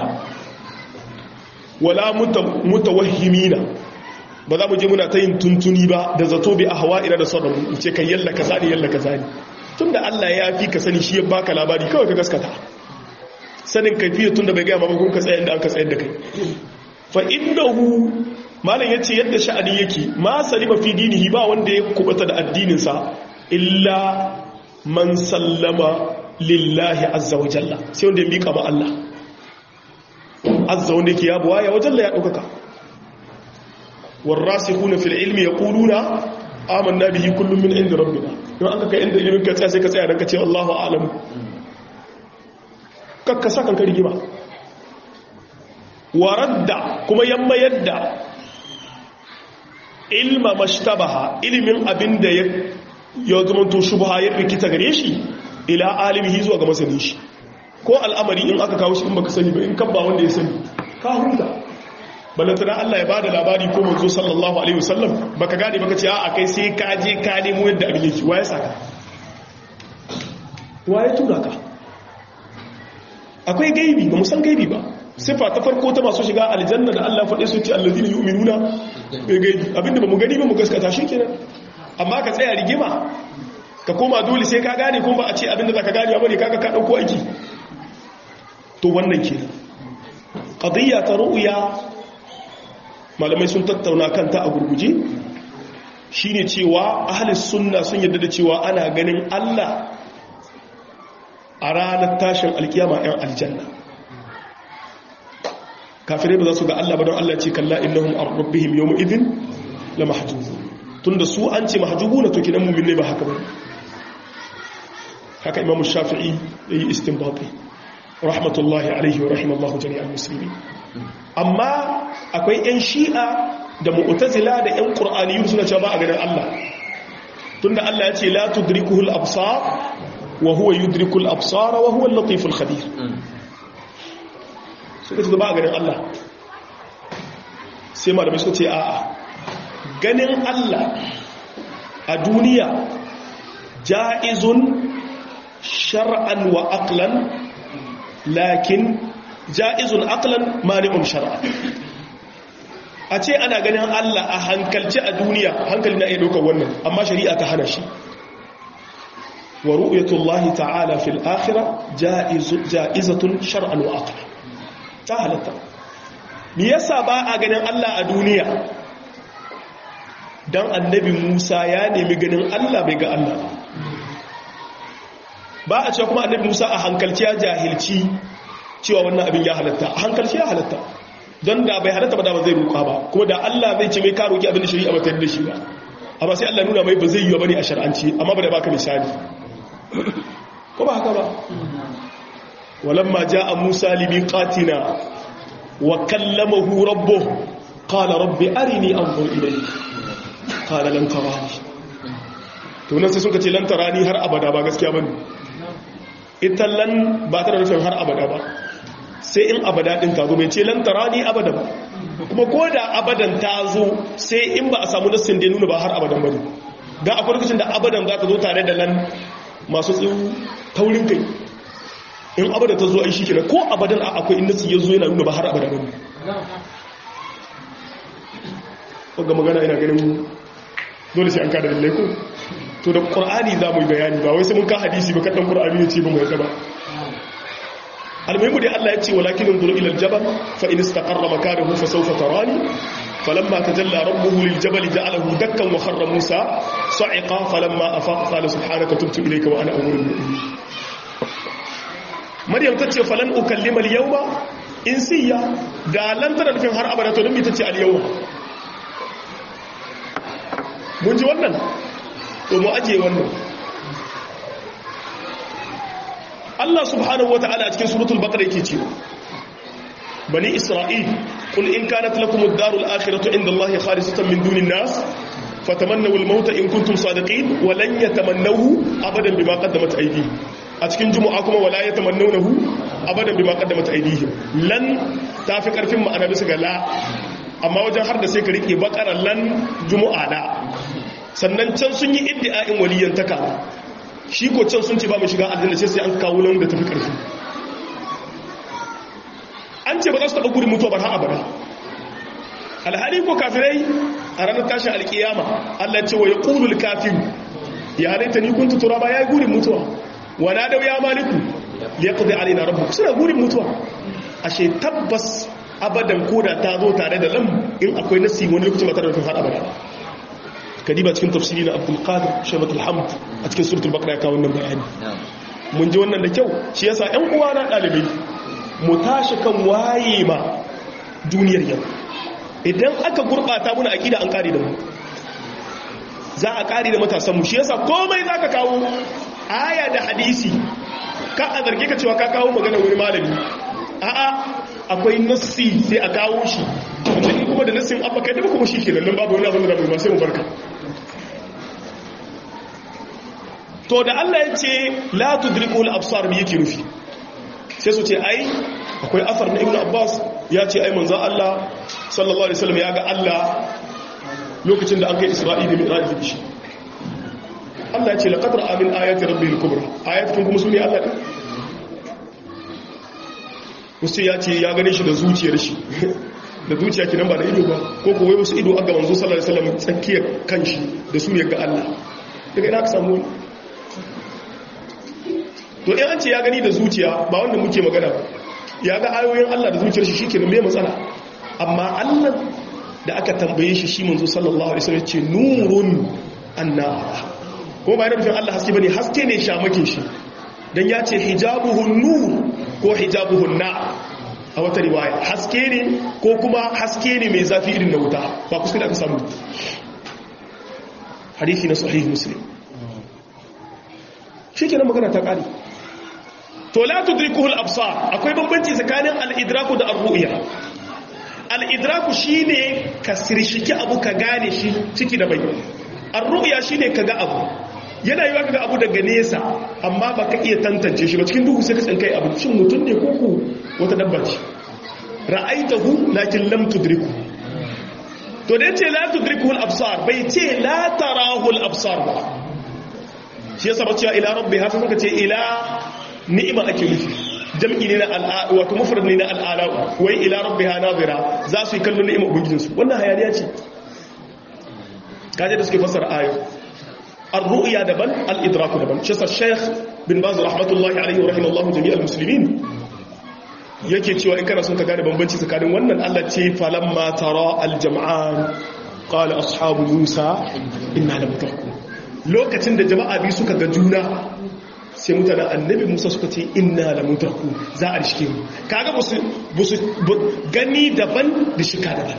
wala mutawahhimina ba za mu je muna ta yin tuntuni ba da zato bi ahwa'ina da sauran mu ce kai yalla kaza ne yalla kaza ne tunda Allah ya fi ka sani shi ya baka labari kawai ka gaskata sanin kaifiya tunda bai ga maka kun ka tsaya inda aka tsayar da kai fa indahu malam yace yadda sha'ani yake ma salima fi dinihi ba wanda ya kubata da addinin sa illa man sallama lillahi azza wa jalla sai wanda ya mika ma Allah azza wanda yake ya buwaya wajen la ya ɗaukaka warrasikhuna fil ilmi yaquluna amanna bihi kullun min inda rabbina don aka kai inda ilimin ka tsaya sai ka tsaya dan ka ce Allahu a'lamu kakka sakan ka rigima waradda kuma yamma yadda ilma mashtabaha ilimin abinda ya ya zama to shubha ya rikita gare shi ila alimihi zuwa ga masanin shi ko al'amari in aka kawo shi in baka sani ba in kabba wanda ya sani ka huta balantana Allah ya bada labari ko manzo sallallahu alaihi wasallam baka gane baka ce a kai sai ka je ka nemo yadda abin yake waye saka waye tura ka akwai gaibi ba musan gaibi ba sifa ta farko ta masu shiga aljanna da Allah faɗe su ce allazina yu'minuna bai gaibi abinda ba mu gani ba mu gaskata shikenan amma ka tsaya rigima ka koma dole sai ka gane kuma ba a ce abinda zaka gane ba ne kaga ka dauko aiki to wannan ke ƙadiyya ta ru'uya malamai sun tattauna kanta a gurguje shi ne cewa ahalis sunna sun yadda da cewa ana ganin allah a ranar tashin alkiyama 'yan aljanna kafirai ba za su ga allah ba don allah ce kalla innahum arrabbihim yawma idin la mahjubu tunda su an ce mahjubu na to kidan mu'min ne ba haka ba haka imamu shafi'i yayi istinbati rahmatullahi alaihi wa rahimallahu jami'al musulmi amma akwai 'yan shi'a da mu'tazila da 'yan qur'aniyun suna cewa ba a ganin Allah tunda Allah ya ce la tudrikuhul absar wa huwa yudrikul absara wa huwa al-latiful khabir suka ce ba a ganin Allah sai malamai suka ce a'a ganin Allah a duniya ja'izun shar'an wa aqlan lakin ja'izun aqlan mani'un shar'a a ce ana ganin Allah a hankalci a duniya hankali na iya ɗaukar wannan amma shari'a ta hana shi wa ru'yatullahi ta'ala fil akhirah ja'izatun shar'an wa aqlan ta halatta me yasa ba a ganin Allah a duniya dan annabi Musa ya nemi ganin Allah bai ga Allah ba a cewa kuma annabi Musa a hankalci ya jahilci cewa wannan abin ya halatta a hankalci ya halatta don da bai halatta ba da ba zai roƙa ba kuma da Allah zai ce mai ka roƙi abin da shari'a ba ta da shi ba amma sai Allah nuna mai ba zai yi ba ne a shar'anci amma ba da baka misali ko ba haka ba walamma ja'a Musa limiqatina wa kallamahu rabbuhu qala rabbi arini anzur ilayk qala lan tarani to nan sai suka ce lan tarani har abada ba gaskiya bane ita lan ba ta da nufin har abada ba sai in abada din ta zo mai ce lan tarani abada ba kuma ko da abadan ta zo sai in ba a samu nassin da nuna ba har abadan bane dan akwai lokacin da abadan za ta zo tare da lan masu tsiru taurin kai in abada ta zo ai shi kenan ko abadan akwai inda su yazo yana nuna ba har abada bane ga magana ina ganin dole sai an kada lalle ko to da qur'ani za mu yi bayani ba wai sai mun ka hadisi ba kadan qur'ani ya ce ba mu yadda ba almuhimu dai Allah ya ce walakin unzuru ila aljabal fa in istaqarra makanahu fa sawfa tarani falamma tajalla rabbuhu liljabali ja'alahu dakkan wa kharra musa sa'iqa falamma afaqa qala subhanaka tubtu ilayka wa ana awwalul mu'minin maryam tace falan ukallima alyawma insiya da lan tana nufin har abada to dan me tace alyawma mun ji wannan to mu aje wannan Allah subhanahu wa ta'ala a cikin suratul baqara yake cewa bani isra'il qul in kanat lakum ad-darul akhiratu inda Allah khalisatan min dunin nas fatamannaw al-maut in kuntum sadiqin wa lan yatamannahu abadan bima qaddamat aydihim a cikin jumu'a kuma wala yatamannawnahu abadan bima qaddamat aydihim lan tafi karfin ma'ana bisa ga la amma wajen har da sai ka rike baqara lan jumu'a da sannan can sun yi iddi'a'in waliyantaka shi ko can sun ce ba mu shiga aljanna sai sai an kawo nan da tafi ƙarfi an ce ba za su taɓa gudun mutuwa ba har abada alhali ko kafirai a ranar tashin alkiyama Allah ce wa ya ƙulul kafiru ya halitta ni kun tutura ba ya yi gudun mutuwa wa na dau ya maliku ya ƙudai alina rabu suna gudun mutuwa ashe tabbas abadan koda ta zo tare da lam in akwai nasi wani lokacin ba tare da har abada kadiba cikin tafsiri na abdul qadir shabatul hamd a cikin suratul baqara ya kawo wannan bayani mun ji wannan da kyau shi yasa ƴan uwa na dalibai mu tashi kan waye ma duniyar yau idan aka gurbata muna akida an kare da mu za a kare da matasan mu shi yasa komai zaka kawo aya da hadisi ka a zarge ka cewa ka kawo magana wani malami a'a akwai nassi sai a kawo shi wanda in kuma da nassin abba kai da kuma shi ke nan babu wani abin da ba sai mu barka to da Allah ya ce la tudrikul absar me yake nufi sai su ce ai akwai afar na ibnu abbas ya ce ai manzo Allah sallallahu alaihi wasallam ya ga Allah lokacin da an kai isra'i da mi'raj da shi Allah ya ce laqad ra'a min ayati rabbil kubra ayatun kuma sune Allah din wasu ya ce ya gane shi da zuciyar shi da zuciya kinan ba da ido ba ko kowai wasu ido aga manzo sallallahu alaihi wasallam tsakiyar kanshi da su ya ga Allah daga ina ka samu to in an ce ya gani da zuciya ba wanda muke magana ya ga ayoyin Allah da zuciyar shi shikenan me matsala amma Allah da aka tambaye shi shi manzo sallallahu alaihi wasallam ce nurun annara ko ba yana nufin Allah haske bane haske ne shamake shi dan ya ce hijabuhun nur ko hijabuhun na a wata riwaya haske ne ko kuma haske ne mai zafi irin na wuta ba kuskure aka samu hadithi na sahih muslim shi kenan magana ta kare to la tudrikuhu al-absar akwai bambanci tsakanin al-idraku da ar-ru'ya al-idraku shine ka sirshiki abu ka gane shi ciki da bai ar-ru'ya shine ka ga abu yana yiwa kaga abu daga nesa amma ba ka iya tantance shi ba cikin duhu sai ka tsinkai abu shin mutum ne koko wata dabba ce ra'aitahu lakin lam tudriku to da yace la tudriku al-absar bai ce la tarahu al-absar ba shi yasa ba cewa ila rabbi hafi muka ce ila ni'ima ake nufi jam'i ne na al'a wato mufrad ne na al'ala wai ila rabbiha nazira za su yi kallon ni'ima ubangijinsu wannan hayaniya ce kaje da suke fassara ayo ar-ru'ya daban al-idraku daban shi sa Sheikh bin Baz rahmatullahi alaihi wa rahimallahu jami'al muslimin yake cewa in kana son ka gane bambanci tsakanin wannan Allah ce falamma tara al-jam'an qala ashabu Musa inna lamudrakun lokacin da jama'a biyu suka ga juna sai mutanen annabi musa suka ce inna la mutraku za a rishike mu kaga busu busu gani daban da shika daban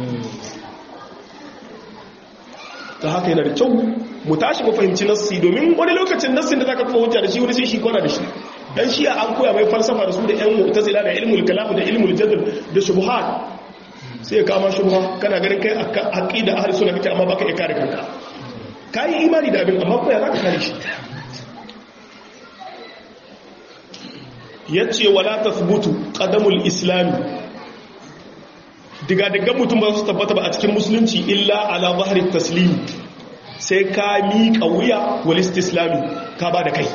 ta haka yana da kyau mu tashi mu fahimci nassi domin wani lokacin nassin da zaka kafa hujja da shi wani sai shi kwana da shi dan shi an koya mai falsafa da su da yan mu'tazila da ilmul kalam da ilmul jadal da shubuhat sai ya kama shubha kana ganin kai aqida ahli sunna kake amma baka iya kare kanka kai imani da abin amma ko ya zaka kare shi ya ce wala ta thubutu ƙadamul islami diga-digan mutum ba su tabbata ba a cikin musulunci illa ala zaharin taslimi sai ka miƙa wuya walist islami ka ba da kai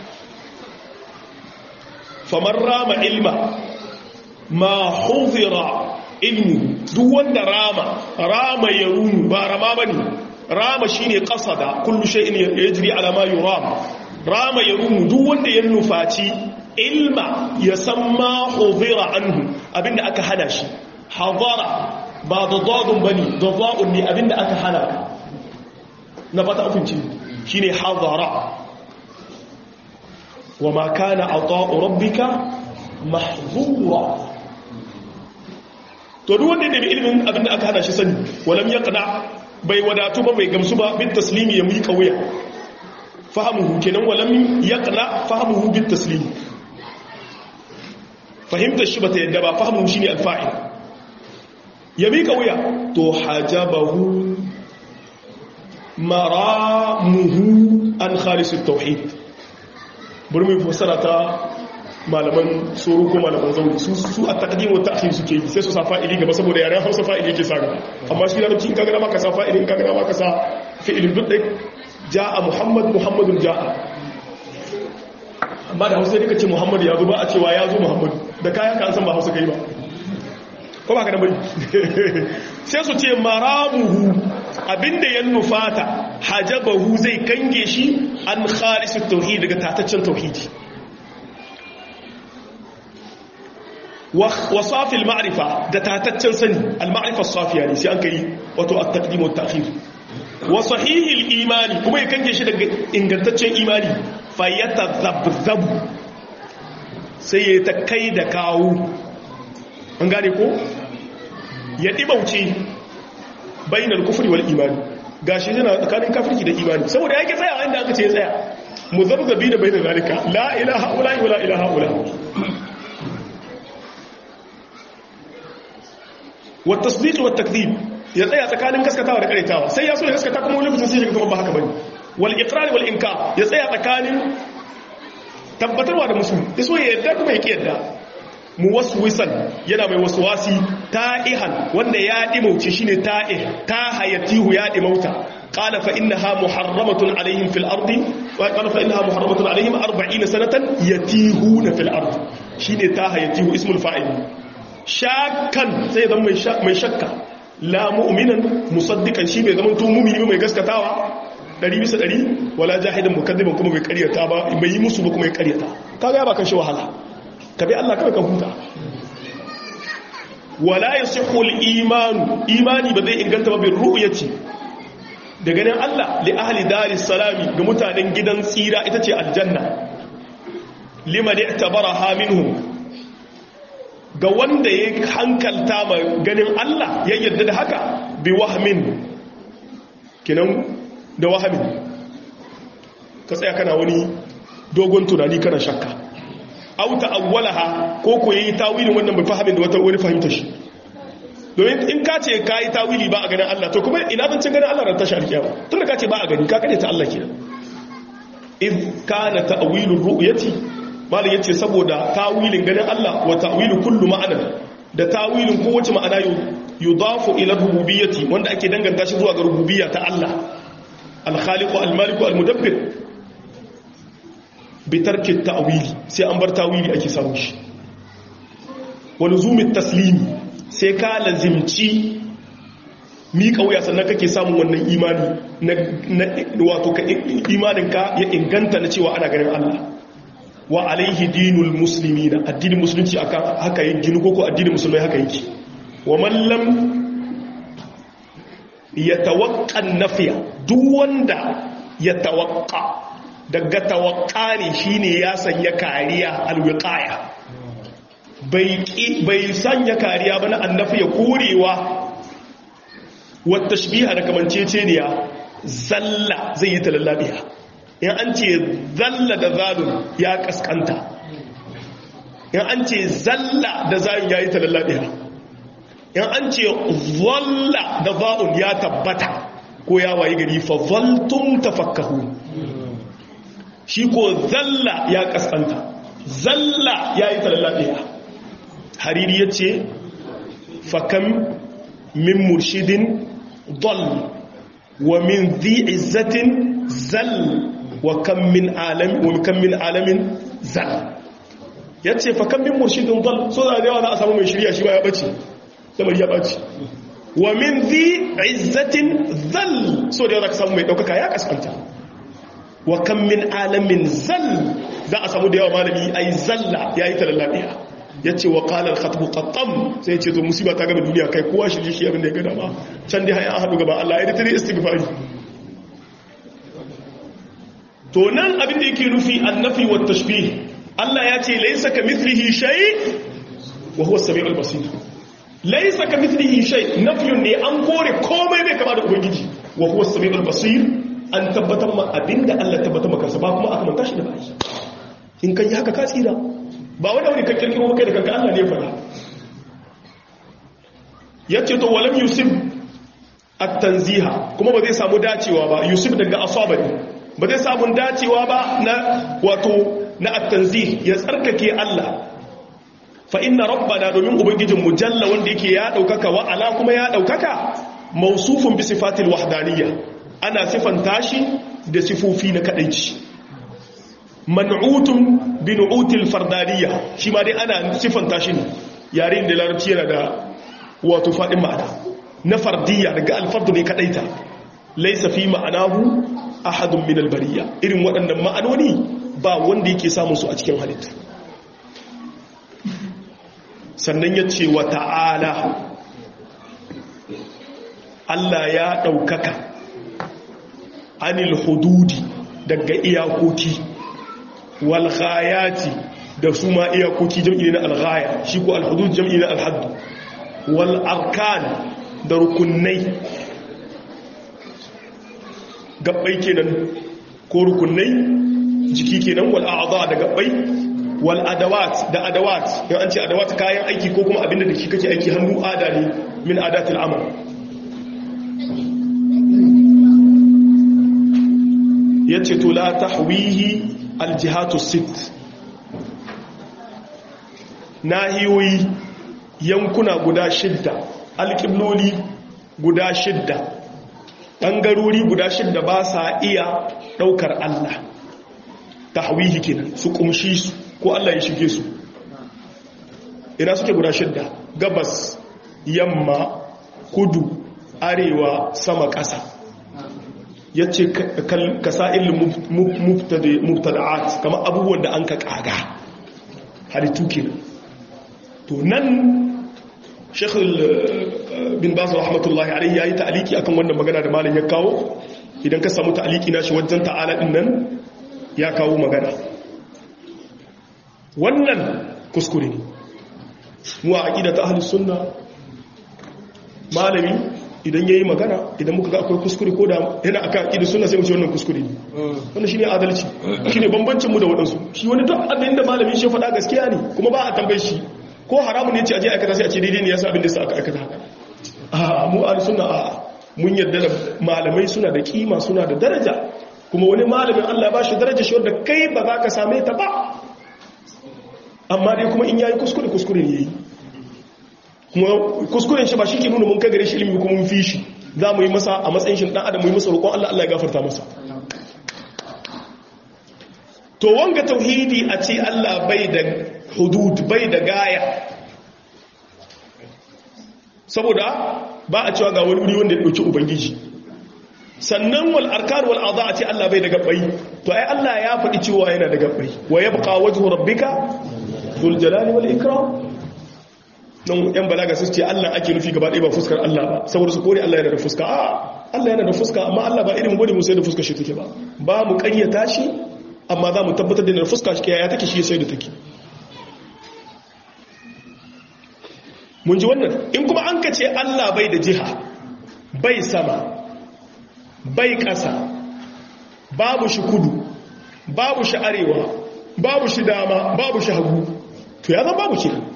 famar rama ilma ma huzira ilmu duk wanda rama rama ya runu ba rama ba ne rama shi ne ƙasa da kullu sha'in ya jiri alama yi rama rama ya runu duk wanda ya nufaci ilma ya san ma huzira anhu abinda aka hana shi hazara ba da zadun bane da za'un ne abinda aka hana na fata afinci shine hazara wa ma kana ata'u rabbika mahzura to duk wanda da ilimin abinda aka hana shi sani walam yaqna bai wadatu ba bai gamsu ba bit taslimi ya mika wuya fahimuhu kenan walam yaqna fahimuhu bit taslimi fahimtar shi ba ta yadda ba fahimun shi ne alfa'il ya miƙa wuya to hajabahu maramuhu an khalisun tauhid bari mai fassara ta malaman tsoro ko malaman zaune su a takdim wa ta'khir suke yi sai su sa fa'ili gaba saboda yaren Hausa fa'ili yake sa gaba amma shi larabci in ka gana maka sa fa'ili in ka gana maka sa fi'ilin duk dai ja'a muhammad muhammadun ja'a amma da hausa ne ka ce muhammadu ya zo ba a cewa ya zo muhammadu da kayan ka an san ba hausa kai ba ko ba ka da bari sai su ce maramuhu abinda ya nufata hajabahu zai kange shi an khalisu tauhidi daga tataccen tauhidi wa safil ma'rifa da tataccen sani al-ma'rifa safiya ne sai an kai wato at-taqdim wa at-ta'khir wa sahihil imani kuma ya kange shi daga ingantaccen imani fayyata zabzabu sai ya ta kai da kawo an gane ko ya ɗibauce bayinar kufuri wal imani ga shi yana tsakanin kafirki da imani saboda ya ke tsaya inda aka ce ya tsaya mu zabzabi da bayinar zalika la ilaha ula ila ilaha ula wa tasdiq wa takdhib ya tsaya tsakanin gaskatawa da karetawa sai ya so ya gaskata kuma wani lokacin sai ya kuma ba haka bane wal iqrar wal inkar ya tsaya tsakanin tabbatarwa da musu ya so ya yarda kuma ya ki yarda muwaswisan yana mai waswasi ta'ihan wanda ya dimauce shine ta'ih ta hayatihu ya dimauta qala fa innaha muharramatun alaihim fil ardi wa qala fa innaha muharramatun alaihim 40 sanatan yatihuna fil ardi shine ta hayatihu ismul fa'il shakkan sai zan mai shakka la mu'minan musaddiqan shi bai zama to mu'mini mai gaskatawa ɗari bisa ɗari wala jahidan mukaddiban kuma bai karyata ba bai yi musu ba kuma ya karyata kaga ya ba kan shi wahala ka bi Allah kawai ka huta wala yasihu al-iman imani ba zai inganta ba bin ru'yati da ganin Allah li ahli daris salami ga mutanen gidan tsira ita ce aljanna liman i'tabaraha minhum ga wanda ya hankalta ma ganin Allah ya yarda da haka bi wahmin kinan da wahamin ka tsaya kana wani dogon tunani kana shakka auta awwalaha ko ko yayi tawilin wannan bai fahimin da wata wani fahimta shi domin in ka ce ka yi tawili ba a ganin Allah to kuma ina zancin ganin Allah ran tashi alkiyama tun da ka ce ba a gani ka kare ta Allah kenan iz kana ta'wilur ru'yati malin yace saboda tawilin ganin Allah wa ta'wilu kullu ma'ana da tawilin kowace ma'ana yudafu ila rububiyyati wanda ake danganta shi zuwa ga rububiyya ta Allah al-khaliq al-malik al-mudabbir bi tarki ta'wili sai an bar tawili ake samu shi wa luzumi taslimi sai ka lazimci miƙa wuya sannan kake samun wannan imani na wato ka imaninka ya inganta na cewa ana ganin Allah wa alaihi dinul muslimina addinin musulunci akan haka yake ginu ko addinin musulmai haka yake wa man lam yatawaqqa nafiya duk wanda yatawaqqa daga tawaqqa ne shine ya sanya kariya alwiqaya bai bai sanya kariya ba na annafi ya korewa wa tashbiha da kamanceceniya zalla zai yi talallabiya in an ce zalla da zalun ya kaskanta in an ce zalla da zalun ya yi talallabiya in an ce zalla da zalun ya tabbata ko ya wayi gari fa zaltum tafakkahu shi ko zalla ya kaskanta zalla ya yi talallabiya hariri ya ce fakam min murshidin dal wa min zi izzatin zal wa kan min alamin wa kan min alamin zal yace fa kan min murshidin dal so da yawa za a samu mai shirya shi ba ya bace lamar ya bace wa min zi izzatin zal so da yawa za ka samu mai daukaka ya kaskanta wa kan min alamin zal za a samu da yawa malami ai zalla yayi talallabiya yace wa qala al-khatbu qattam sai yace to musiba ta gaba duniya kai kowa shi shi abin da ya gada ma can dai hayan hadu gaba Allah ya tare istighfari to nan abin da yake nufi annafi wa tashbih Allah ya ce laysa kamithlihi shay wa huwa as-sami'ul basir laysa kamithlihi shay nafyun ne an kore komai bai kama da ubangiji wa huwa as-sami'ul basir an tabbatar ma abinda Allah tabbatar maka ba kuma aka manta shi da bai in kan yi haka ka tsira ba wani wani kan kirkiro kai da kanka Allah ne fara yace to walam yusuf at-tanziha kuma ba zai samu dacewa ba yusuf daga asaba ne ba zai samu dacewa ba na wato na at-tanzih ya tsarkake Allah fa inna rabbana domin ubangijin mujalla wanda yake ya daukaka wa ala kuma ya daukaka mausufun bi sifatil wahdaniyya ana sifanta shi da sifofi na kadaici man'utun bi nu'util fardaniya shi ma dai ana sifanta shi ne yarin da larabci yana da wato fadin ma'ana na fardiyya daga alfardu ne kadaita laysa fi ma'anahu ahadun min albariya irin waɗannan ma'anoni ba wanda yake samun su a cikin halitta sannan ya ce wa ta'ala Allah ya ɗaukaka anil hududi daga iyakoki walghayati da su ma iyakoki jam'i na alghaya shi ko alhudud jam'i na alhaddu wal arkan da rukunai gabbai kenan ko rukunai jiki kenan wal a'dha da gabbai wal adawat da adawat yau an ce adawat kayan aiki ko kuma abinda da ki kake aiki hannu ada ne min adatil amal yace to la tahwihi aljihatu sit nahiyoyi yankuna guda shidda alƙibloli guda shidda ɓangarori guda shidda ba sa iya ɗaukar Allah tahwihi kenan su ƙumshi su ko Allah ya shige su ina suke guda shidda gabas yamma kudu arewa sama ƙasa ya ce ka sa'il mubtada'at kama abubuwan da an ka ƙaga halittu ke to nan shekul bin basu rahmatullahi alaihi ya yi ta'aliki akan wannan magana da malin ya kawo idan ka samu ta'aliki na shi wajen ta'ala ɗin nan ya kawo magana wannan kuskure ne mu a aƙida ta ahalus sunna malami idan ya yi magana idan muka ga akwai kuskure ko da yana aka aƙida sunna sai mu ce wannan kuskure ne wannan shi ne adalci shi ne bambancinmu da waɗansu shi wani duk abin da malami shi faɗa gaskiya ne kuma ba a tambayi shi ko haramun ne ce a je aikata sai a ce daidai ne ya sa abin da sa aka aikata haka a mu a sunna a mun yarda da malamai suna da kima suna da daraja kuma wani malamin Allah ba shi daraja shi wanda kai ba za ka same ta ba amma dai kuma in yayi kuskure kuskure ne yayi kuma kuskuren shi ba shi ke nuna mun kai gare shi ilimi kuma mun fi shi za mu yi masa a matsayin shi dan adam mu yi masa roƙon Allah Allah ya gafarta masa to wanga tauhidi a ce Allah bai da hudud bai da gaya saboda ba a cewa ga wani wuri wanda ya ɗauki ubangiji sannan wal arkan wal adha a ce Allah bai da gabbai to ai Allah ya faɗi cewa yana da gabbai wa yabqa wajhu rabbika dhul jalali wal ikram nan yan balaga su ce Allah ake nufi gaba ɗaya ba fuskar Allah ba saboda su kore Allah yana da fuska a Allah yana da fuska amma Allah ba irin gwani mu sai da fuskar shi take ba ba mu ƙaryata shi amma za mu tabbatar da yana da fuska shi ya take shi sai da take mun ji wannan in kuma an ka ce Allah bai da jiha bai sama bai ƙasa babu shi kudu babu shi arewa babu shi dama babu shi hagu to ya zama babu kenan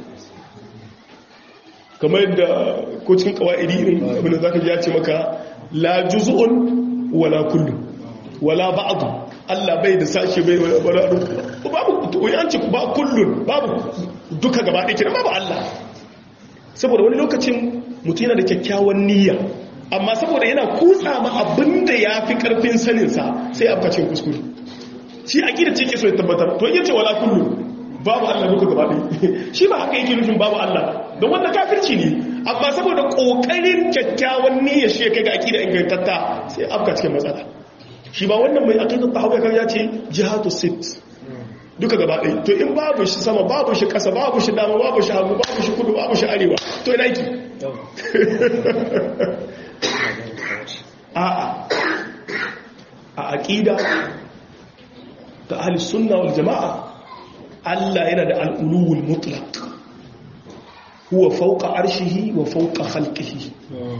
kamar yadda ko cikin kawa'idi irin abin da za ka ji ya ce maka la juz'un wala kullu wala ba'd Allah bai da sashe bai wala babu to an ce ba kullun babu duka gaba ɗaya kenan babu Allah saboda wani lokacin mutum yana da kyakkyawan niyya amma saboda yana kutsa ma abin da ya fi karfin saninsa sai a kacin kuskure shi a gida ce ke so ya tabbatar to yace wala kullu babu Allah duka gaba ɗaya shi ba haka yake nufin babu Allah don wanda kafirci ne amma saboda kokarin kyakkyawan niyya shi ya kai ga akida ingantatta sai afka cikin matsala shi ba wannan mai aqidat tahawiyya kan ya ce jihatu sit duka gaba ɗaya to in babu shi sama babu shi ƙasa babu shi dama babu shi hagu babu shi kudu babu shi arewa to ina ki a'a a aqida ta ahli sunna wal jama'a Allah yana da al'uluwul mutlaq huwa fauka arshihi wa fauka khalqihi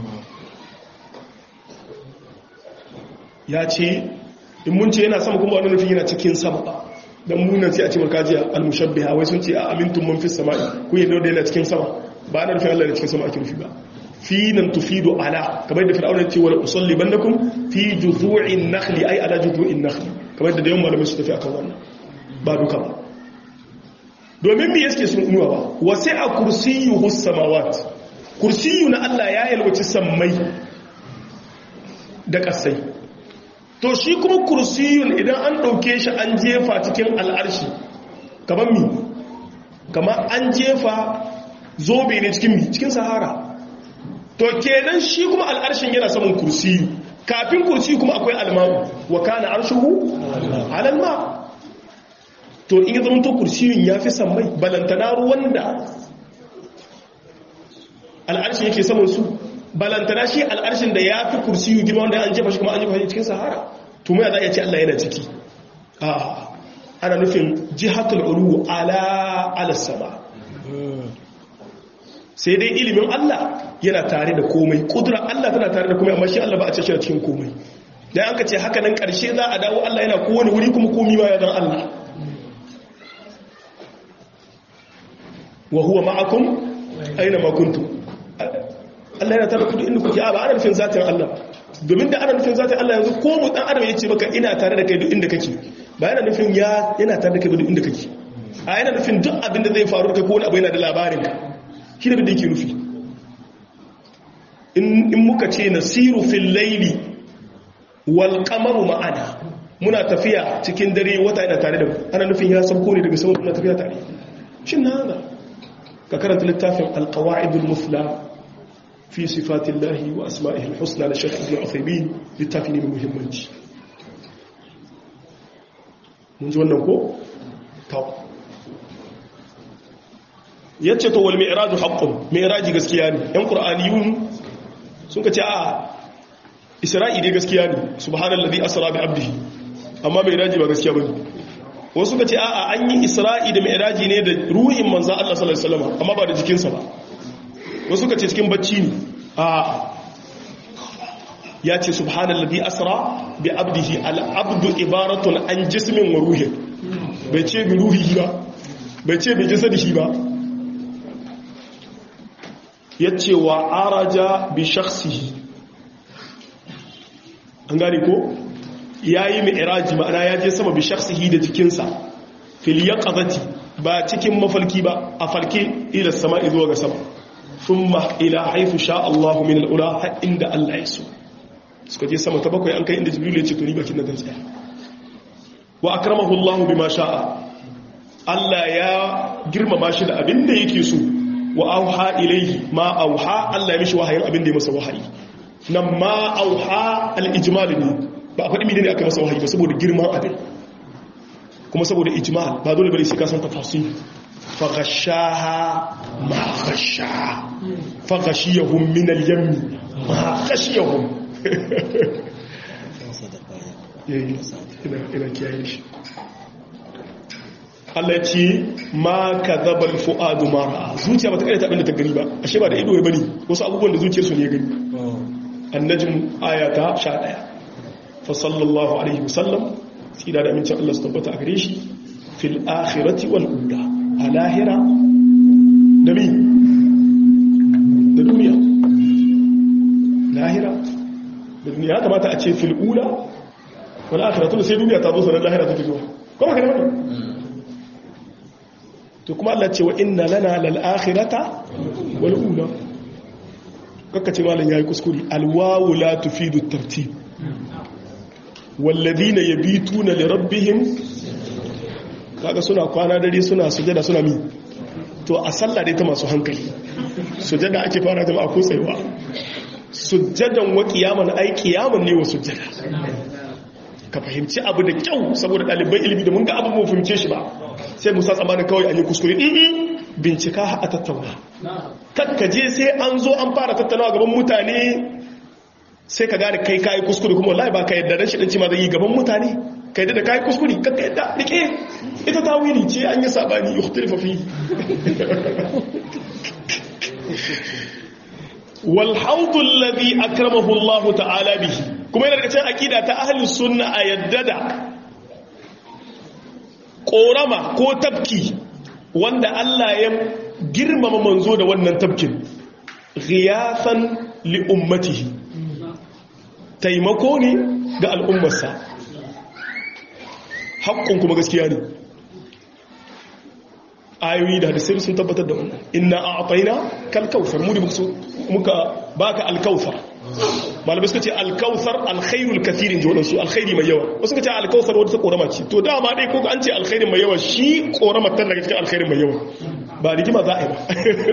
ya ce in mun ce yana sama kuma wani nufin yana cikin sama ba don munan sai a ce makajiya al-mushabbiha wai sun ce a amintun man fi sama'i ku yi da yana cikin sama ba na nufin Allah da cikin sama ake nufi ba fi nan tufidu ala kamar da fir'auna ce wala usalli bannakum fi juzu'in nakhli ay ala juzu'in nakhli kamar da yawan malamai su tafi akan wannan ba duka ba domin me yake sun unuwa ba wasi a kursiyuhu samawat kursiyu na Allah ya yalwaci sammai da kasai to shi kuma kursiyun idan an dauke shi an jefa cikin al'arshi kamar mi kamar an jefa zobe ne cikin mi cikin sahara to kenan shi kuma al'arshin yana saman kursiyu kafin kursiyu kuma akwai almamu wa kana arshuhu alalma to in yi zama to kursiyun ya fi sammai balantana ruwan da al'arshin yake saman su balantana shi al'arshin da ya fi kursiyu girma wanda an jefa shi kuma an jefa shi cikin sahara to mai za a ce Allah yana ciki ana nufin jihatul ulu ala ala sama sai dai ilimin Allah yana tare da komai kudura Allah tana tare da komai amma shi Allah ba a ce shi cikin komai dan an ka ce haka nan karshe za a dawo Allah yana kowane wuri kuma komi ma ya dan Allah wa huwa ma'akum aina ma kuntum Allah yana tare da ku inda kuke a ba ana nufin zatin Allah domin da ana nufin zatin Allah yanzu ko mu dan adam yace maka ina tare da kai duk inda kake ba yana nufin ya yana tare da kai duk inda kake a yana nufin duk abin da zai faru da kai ko wani abu yana da labarin ka shi da da yake nufi in muka ce nasiru fil laili wal qamaru ma'ana muna tafiya cikin dare wata yana tare da mu ana nufin ya sauko ne daga sama muna tafiya tare shin na haka ka karanta littafin alqawaidul mufla fi sifatillahi wa asma'ihi alhusna da shaykh ibn Uthaymeen littafi ne mai muhimmanci mun ji wannan ko to yace to wal mi'raju haqqun mi'raji gaskiya ne yan qur'aniyun sun ka ce a isra'i dai gaskiya ne subhanallazi asra bi abdihi amma mi'raji ba gaskiya bane wasu ka ce a'a an yi isra'i da mi'raji ne da ruhin manzan Allah sallallahu alaihi wasallam amma ba da jikinsa ba wasu ka ce cikin bacci ne a ya ce subhanallazi asra bi abdihi al-abdu ibaratun an jismin wa ruhin bai ce bi ruhihi ba bai ce bi jasadihi ba yace wa araja bi shakhsihi an gane ko ya yi mi'iraji ma'ana ya je sama bi shaksihi da jikinsa fil yaqazati ba cikin mafalki ba a falke ila sama zuwa ga sama thumma ila haythu sha Allah min al-ula har inda Allah ya so suka je sama ta bakwai an kai inda jibril ya ce to ni bakin nan tsaya wa akramahu Allah bima sha'a Allah ya girmama shi da abin da yake so wa auha ilaihi ma auha Allah ya mishi wahayin abin da ya masa wahayi nan ma auha al-ijmal ne ba a faɗi mene ne aka masa wahayi ba saboda girman abin kuma saboda ijmal ba dole bane sai ka san tafsir fa ghashaha ma ghasha fa ghashiyahum min al-yammi ma ghashiyahum ina kiyaye shi Allah ya ce ma ka zabar fu'adu mara zuciya ba ta karyata abinda ta gani ba ashe ba da ido ya bari wasu abubuwan da zuciyarsu ne ya gani annajin ayata sha ɗaya fa sallallahu alaihi wasallam tsira da amincin Allah su tabbata a gare shi fil akhirati wal ula a lahira da mi da duniya lahira da duniya ya kamata a ce fil ula wal akhiratu sai duniya ta zo sanar lahira ta fito kuma ka ne to kuma Allah ce wa inna lana lal akhirata wal ula kaka ce malam yayi kuskure al wawu la tufidu at tartib wal ladina yabituna li rabbihim kaga suna kwana dare suna sujada suna mi to a sallah dai ta masu hankali sujada ake fara jama'a ko tsayuwa sujjadan wa qiyaman ai qiyaman ne wa sujjada ka fahimci abu da kyau saboda ɗaliban ilimi da mun ga abu mu fahimce shi ba sai musa tsamanin kawai an yi kuskure ɗin bincika a tattauna kakkaje sai an zo an fara tattaunawa gaban mutane sai ka gane kai kayi kuskure kuma wallahi ba ka yadda dan shidanci ma zai yi gaban mutane ka yadda da kayi kuskure kakka yadda rike ita ta wili ce an yi sabani yukhtilafa fi wal hawdu alladhi akramahu Allah ta'ala bihi kuma yana daga cikin aqida ta ahli sunna a yadda da korama ko tafki wanda Allah ya girmama manzo da wannan tafkin ghiyasan li ummatihi taimako ne ga al'ummarsa haƙƙun kuma gaskiya ne ayoyi da hadisai sun tabbatar da wannan inna a afaina kalkausar mu da muka baka alkausar malamai suka ce alkausar alkhairul kathirin ji waɗansu alkhairi mai yawa wasu suka ce alkausar wadda ta ƙorama ce to dama dai ko an ce alkhairin mai yawa shi ƙoramar tan daga cikin alkhairin mai yawa ba rigima za a yi ba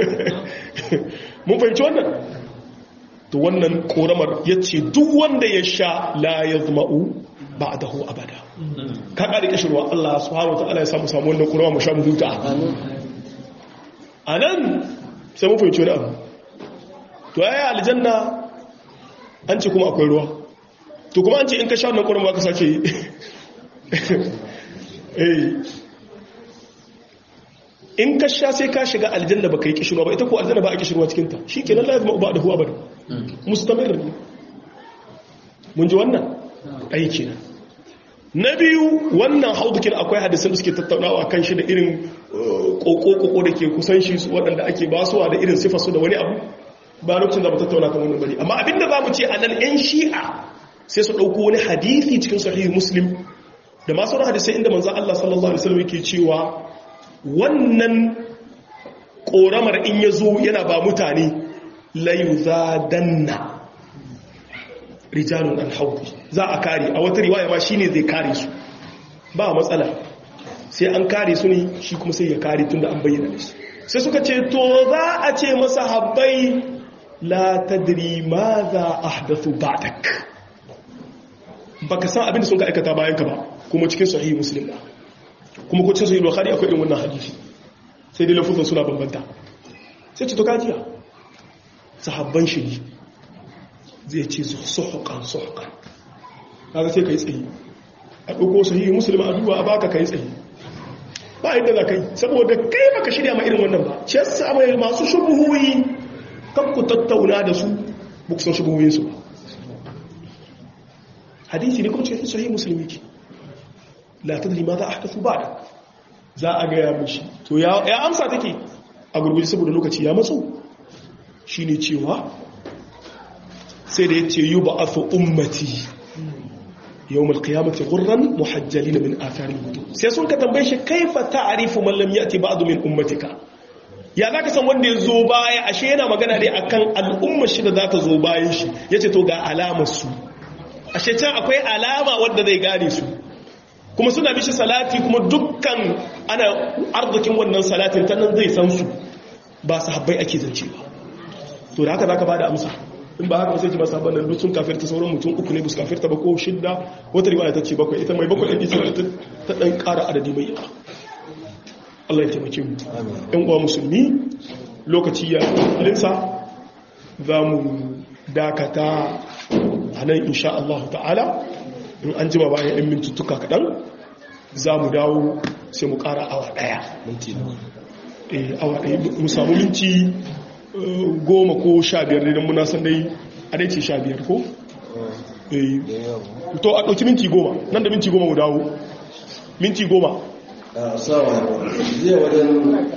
mun fahimci wannan to wannan ƙoramar ya ce duk wanda ya sha la ya zma'u ba a daho abada ka ƙari ƙashirwa Allah subhanahu wa ta'ala ya samu samu wannan ƙorama mu sha mu huta a nan sai mun fahimci wani abu to ya yi aljanna an ce kuma akwai ruwa to kuma an ce in ka sha wannan ƙoran ba ka sake yi in ka sha sai ka shiga aljanna ba ka yi kishirwa ba ita ko aljanna ba a kishirwa cikinta shi ke lalata ma ba da huwa ba da mustamir ne mun ji wannan aiki na na biyu wannan haudukin akwai hadisan da suke tattaunawa kan shi da irin koko-koko da ke kusan shi waɗanda ake basuwa da irin sifarsu da wani abu ba lokacin da ba tattauna kan wannan bane amma abinda za mu ce a nan 'yan shi'a sai su ɗauko wani hadithi cikin sahihi muslim da masu wani hadisai inda manzan Allah sallallahu alaihi wasallam yake cewa wannan ƙoramar in ya zo yana ba mutane layu za danna rijalun alhaudu za a kare a wata riwaya ma shine zai kare su ba matsala sai an kare su ne shi kuma sai ya kare tun da an bayyana da su sai suka ce to za a ce masa habbai la tadri ma za a hadathu ba'dak baka san abin da sun ka aikata bayan ka ba kuma cikin sahihi muslim ba kuma ko cikin sahihi bukhari akwai irin wannan hadisi sai dai lafuzan suna bambanta sai ce to kajiya sahabban shi ne zai ce suhukan suhukan kaga sai kai tsaye a ɗauko sahihi muslim a duba a baka kai tsaye ba yadda za ka yi saboda kai baka shirya ma irin wannan ba ce yasa mai masu shubuhuyi kan ku tattauna da su buksan shubuhuyinsu ba hadisi ne kuma cikin sahih musulmi ke la tadri ma za a haka su ba da za a gaya mishi to ya amsa take a gurguji saboda lokaci ya matso shi ne cewa sai da ya ce yi ba a fi ummati yau malkiyamata gurran muhajjali na min atharin hudu sai sun ka tambaye shi kaifa ta'arifu mallam ya ce ba'adu min ummatika ya za ka san wanda ya zo baya ashe yana magana ne akan al'ummar shi da za ta zo bayan shi ya ce to ga alamar su ashe can akwai alama wadda zai gane su kuma suna bishi salati kuma dukkan ana arzikin wannan salatin ta nan zai san su ba sahabbai ake zance ba to da haka zaka bada amsa in ba haka ba sai ki ba sahabban nan duk sun kafirta sauran mutum uku ne bus kafirta ba ko shidda wata riwaya ta ce bakwai ita mai bakwai ɗin ita ta ɗan ƙara adadi mai yawa Allah ya taimake mu ɗan uwa musulmi lokaci ya linsa za mu dakata a nan insha Allah ta'ala in an jima bayan 'yan mintuttuka kaɗan za mu dawo sai mu ƙara awa ɗaya awa ɗaya mu samu minti goma ko sha biyar ne don muna san dai a dai ce sha biyar ko? to a ɗauki minti goma nan da minti goma mu dawo minti goma a sawa zai wajen